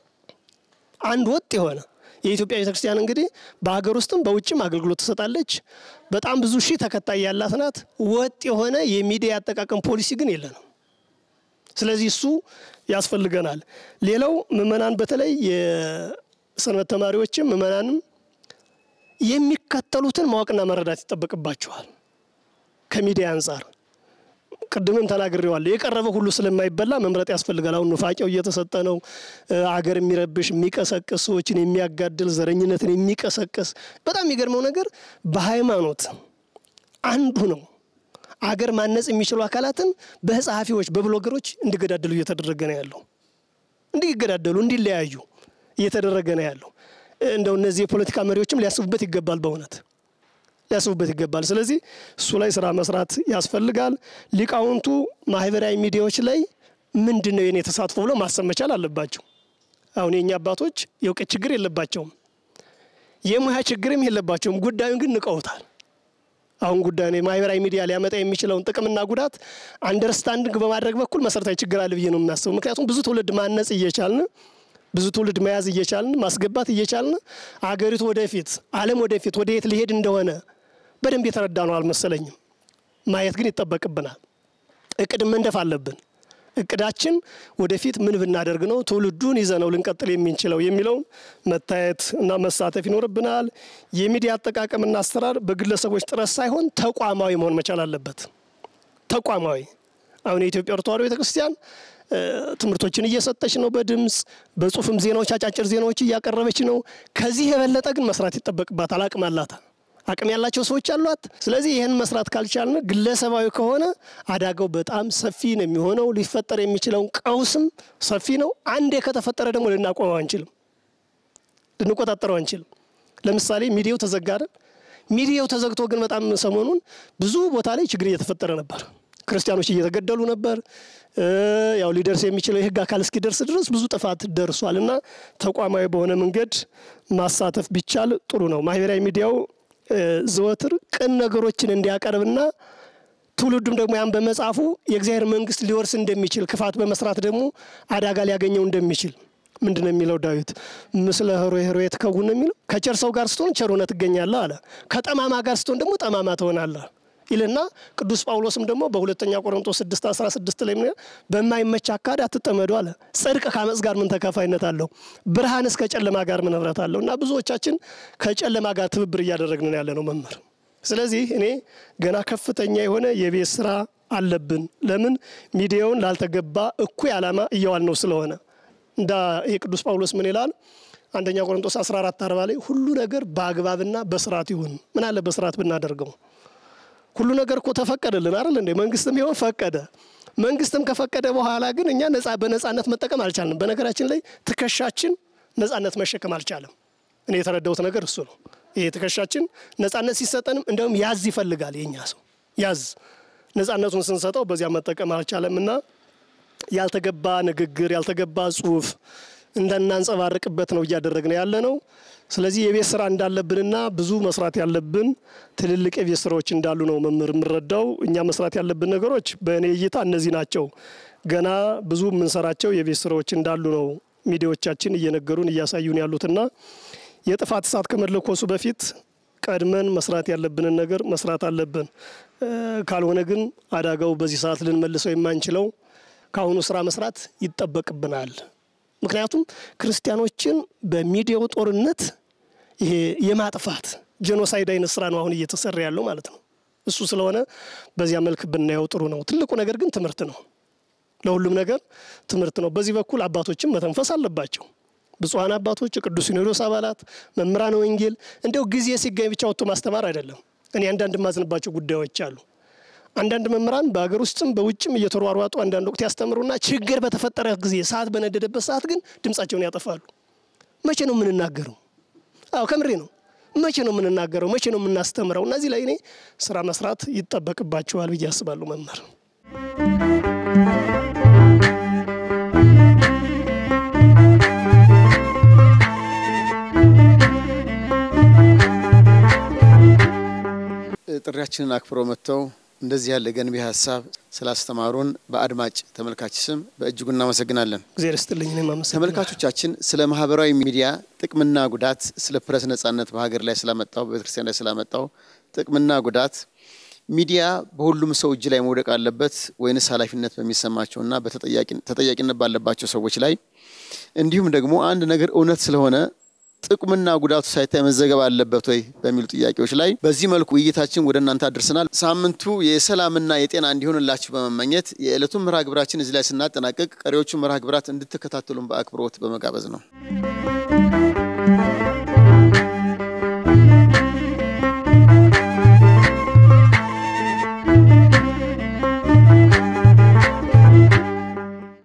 አንድ ወጥ የሆነ የኢትዮጵያ ቤተክርስቲያን እንግዲህ በሀገር ውስጥም በውጭም አገልግሎት ትሰጣለች። በጣም ብዙ ሺህ ተከታይ ያላት ናት። ወጥ የሆነ የሚዲያ አጠቃቀም ፖሊሲ ግን የለንም። ስለዚህ እሱ ያስፈልገናል። ሌላው ምእመናን፣ በተለይ የሰንበት ተማሪዎችም ምእመናንም የሚከተሉትን ማወቅና መረዳት ይጠበቅባቸዋል ከሚዲያ አንጻር ቅድምም ተናግሬዋለሁ። የቀረበ ሁሉ ስለማይበላ መምረጥ ያስፈልጋል። አሁን ኑፋቄው እየተሰጠ ነው። አገር የሚረብሽ የሚቀሰቅስ፣ ሰዎችን የሚያጋድል፣ ዘረኝነትን የሚቀሰቅስ በጣም የሚገርመው ነገር በሃይማኖት አንዱ ነው። አገር ማነጽ የሚችሉ አካላትን በጸሐፊዎች በብሎገሮች እንዲገዳደሉ እየተደረገ ነው ያለው። እንዲገዳደሉ እንዲለያዩ እየተደረገ ነው ያለው። እንደው እነዚህ የፖለቲካ መሪዎችም ሊያስቡበት ይገባል በእውነት ሊያስቡበት ይገባል። ስለዚህ እሱ ላይ ስራ መስራት ያስፈልጋል። ሊቃውንቱ ማህበራዊ ሚዲያዎች ላይ ምንድን ነው የኔ ተሳትፎ ብለው ማሰብ መቻል አለባቸው። አሁን የእኛ አባቶች የእውቀት ችግር የለባቸውም፣ የሙያ ችግርም የለባቸውም። ጉዳዩን ግን ንቀውታል። አሁን ጉዳዩ ማህበራዊ ሚዲያ ሊያመጣ የሚችለውን ጥቅምና ጉዳት አንደርስታንዲንግ በማድረግ በኩል መሰረታዊ ችግር አለ ብዬ ነው የሚያስበው። ምክንያቱም ብዙ ትውልድ ማነጽ እየቻልን ብዙ ትውልድ መያዝ እየቻልን ማስገባት እየቻልን አገሪቱ ወደፊት ዓለም ወደፊት ወደ የት ሊሄድ እንደሆነ በደንብ የተረዳ ነው አልመሰለኝም። ማየት ግን ይጠበቅብናል። እቅድ መንደፍ አለብን። እቅዳችን ወደፊት ምን ብናደርግ ነው ትውልዱን ይዘነው ልንቀጥል የምንችለው የሚለውን መታየት እና መሳተፍ ይኖርብናል። የሚዲያ አጠቃቀምና አሰራር በግለሰቦች ጥረት ሳይሆን ተቋማዊ መሆን መቻል አለበት። ተቋማዊ አሁን የኢትዮጵያ ኦርቶዶክስ ተዋሕዶ ቤተክርስቲያን ትምህርቶችን እየሰጠች ነው። በድምፅ በጽሁፍም ዜናዎች፣ አጫጭር ዜናዎች እያቀረበች ነው። ከዚህ የበለጠ ግን መስራት ይጠበቅባታል። አቅም አላት። አቅም ያላቸው ሰዎች አሏት። ስለዚህ ይህን መስራት ካልቻልን ግለሰባዊ ከሆነ አደጋው በጣም ሰፊ ነው የሚሆነው። ሊፈጠር የሚችለውን ቀውስም ሰፊ ነው። አንዴ ከተፈጠረ ደግሞ ልናቆመው አንችልም፣ ልንቆጣጠረው አንችልም። ለምሳሌ ሚዲያው ተዘጋ አይደል? ሚዲያው ተዘግቶ ግን በጣም ሰሞኑን ብዙ ቦታ ላይ ችግር እየተፈጠረ ነበር። ክርስቲያኖች እየተገደሉ ነበር። ያው ሊደርስ የሚችለው የህግ አካል እስኪደርስ ድረስ ብዙ ጥፋት ደርሷል እና ተቋማዊ በሆነ መንገድ ማሳተፍ ቢቻል ጥሩ ነው። ማህበራዊ ሚዲያው ዘወትር ቅን ነገሮችን እንዲያቀርብና ትውልዱም ደግሞ ያን በመጻፉ የእግዚአብሔር መንግስት ሊወርስ እንደሚችል ክፋት በመስራት ደግሞ አደጋ ሊያገኘው እንደሚችል ምንድን ነው የሚለው ዳዊት? ምስለ ኅሩይ ኅሩይ ትከውን ነው የሚለው። ከቸር ሰው ጋር ስትሆን ቸር ሆነህ ትገኛለህ አለ። ከጠማማ ጋር ስትሆን ደግሞ ጠማማ ትሆናለህ። ይልና ቅዱስ ጳውሎስም ደግሞ በሁለተኛ ቆሮንቶስ 6 16 ላይ ምን በማይመች አካሄድ አትጠመዱ አለ። ጽድቅ ከአመፅ ጋር ምን ተካፋይነት አለው? ብርሃንስ ከጨለማ ጋር ምን ህብረት አለው? እና ብዙዎቻችን ከጨለማ ጋር ትብብር እያደረግን ያለ ነው መምህር። ስለዚህ እኔ ገና ከፍተኛ የሆነ የቤት ስራ አለብን። ለምን ሚዲያውን ላልተገባ እኩይ ዓላማ እየዋል ነው ስለሆነ እንዳ የቅዱስ ጳውሎስ ምን ይላል? አንደኛ ቆሮንቶስ 14 40 ላይ ሁሉ ነገር በአግባብና በስርዓት ይሁን። ምን አለ በስርዓት ብናደርገው ሁሉ ነገር እኮ ተፈቀደልን አይደል እንዴ? መንግስትም ቢሆን ፈቀደ። መንግስትም ከፈቀደ በኋላ ግን እኛ ነጻ በነጻነት መጠቀም አልቻልንም። በነገራችን ላይ ትከሻችን ነጻነት መሸከም አልቻለም። እኔ የተረዳሁት ነገር እሱ ነው። ይሄ ትከሻችን ነጻነት ሲሰጠንም እንደውም ያዝ ይፈልጋል። የኛ ሰው ያዝ ነጻነቱን ስንሰጠው በዚያ መጠቀም አልቻለም እና ያልተገባ ንግግር፣ ያልተገባ ጽሁፍ እንዳናንጸባርቅበት ነው እያደረግን ያለ ነው። ስለዚህ የቤት ስራ እንዳለብንና ብዙ መስራት ያለብን ትልልቅ የቤት ስራዎች እንዳሉ ነው መምህር የምረዳው። እኛ መስራት ያለብን ነገሮች በእኔ እይታ እነዚህ ናቸው። ገና ብዙ የምንሰራቸው የቤት ስራዎች እንዳሉ ነው ሚዲያዎቻችን እየነገሩን እያሳዩን ያሉትና የጥፋት እሳት ከመለኮሱ በፊት ቀድመን መስራት ያለብንን ነገር መስራት አለብን። ካልሆነ ግን አደጋው በዚህ ሰዓት ልንመልሰው የማንችለው ከአሁኑ ስራ መስራት ይጠበቅብናል። ምክንያቱም ክርስቲያኖችን በሚዲያው ጦርነት ይሄ የማጥፋት ጄኖሳይድ አይነት ስራ ነው አሁን እየተሰራ ያለው ማለት ነው። እሱ ስለሆነ በዚያ መልክ ብናየው ጥሩ ነው። ትልቁ ነገር ግን ትምህርት ነው። ለሁሉም ነገር ትምህርት ነው። በዚህ በኩል አባቶችም መተንፈስ አለባቸው። ብፁዓን አባቶች፣ የቅዱስ ሲኖዶስ አባላት፣ መምህራን ወንጌል እንዲያው ጊዜ ሲገኝ ብቻ ወጥቶ ማስተማር አይደለም። እኔ አንዳንድ የማዝንባቸው ጉዳዮች አሉ። አንዳንድ መምህራን በሀገር ውስጥም በውጭም እየተሯሯጡ አንዳንድ ወቅት ያስተምሩና ችግር በተፈጠረ ጊዜ ሰዓት በነደደበት ሰዓት ግን ድምጻቸውን ያጠፋሉ። መቼ ነው የምንናገረው? አዎ ከምሬ ነው። መቼ ነው የምንናገረው? መቼ ነው የምናስተምረው? እነዚህ ላይ እኔ ስራ መስራት ይጠበቅባቸዋል ብዬ አስባለሁ መምህር ጥሪያችንን አክብረው መጥተው እንደዚህ ያለ ገንቢ ሀሳብ ስላስተማሩን በአድማጭ ተመልካች ስም በእጅጉ እናመሰግናለን። እግዚአብሔር ይስጥልኝ። እኔም አመሰግናለሁ። ተመልካቾቻችን ስለ ማህበራዊ ሚዲያ ጥቅምና ጉዳት፣ ስለ ፕረስ ነጻነት በሀገር ላይ ስላመጣው በቤተክርስቲያን ላይ ስላመጣው ጥቅምና ጉዳት ሚዲያ በሁሉም ሰው እጅ ላይ መውደቅ አለበት ወይንስ ኃላፊነት በሚሰማቸውና ተጠያቂነት ባለባቸው ሰዎች ላይ እንዲሁም ደግሞ አንድ ነገር እውነት ስለሆነ ጥቅምና ጉዳቱ ሳይታይ መዘገብ አለበት ወይ በሚሉ ጥያቄዎች ላይ በዚህ መልኩ ውይይታችን ወደ እናንተ አድርሰናል። ሳምንቱ የሰላምና የጤና እንዲሆንላችሁ በመመኘት የዕለቱን መርሃ ግብራችን እዚህ ላይ ስናጠናቀቅ ቀሪዎቹ መርሃ ግብራት እንድትከታተሉን በአክብሮት በመጋበዝ ነው።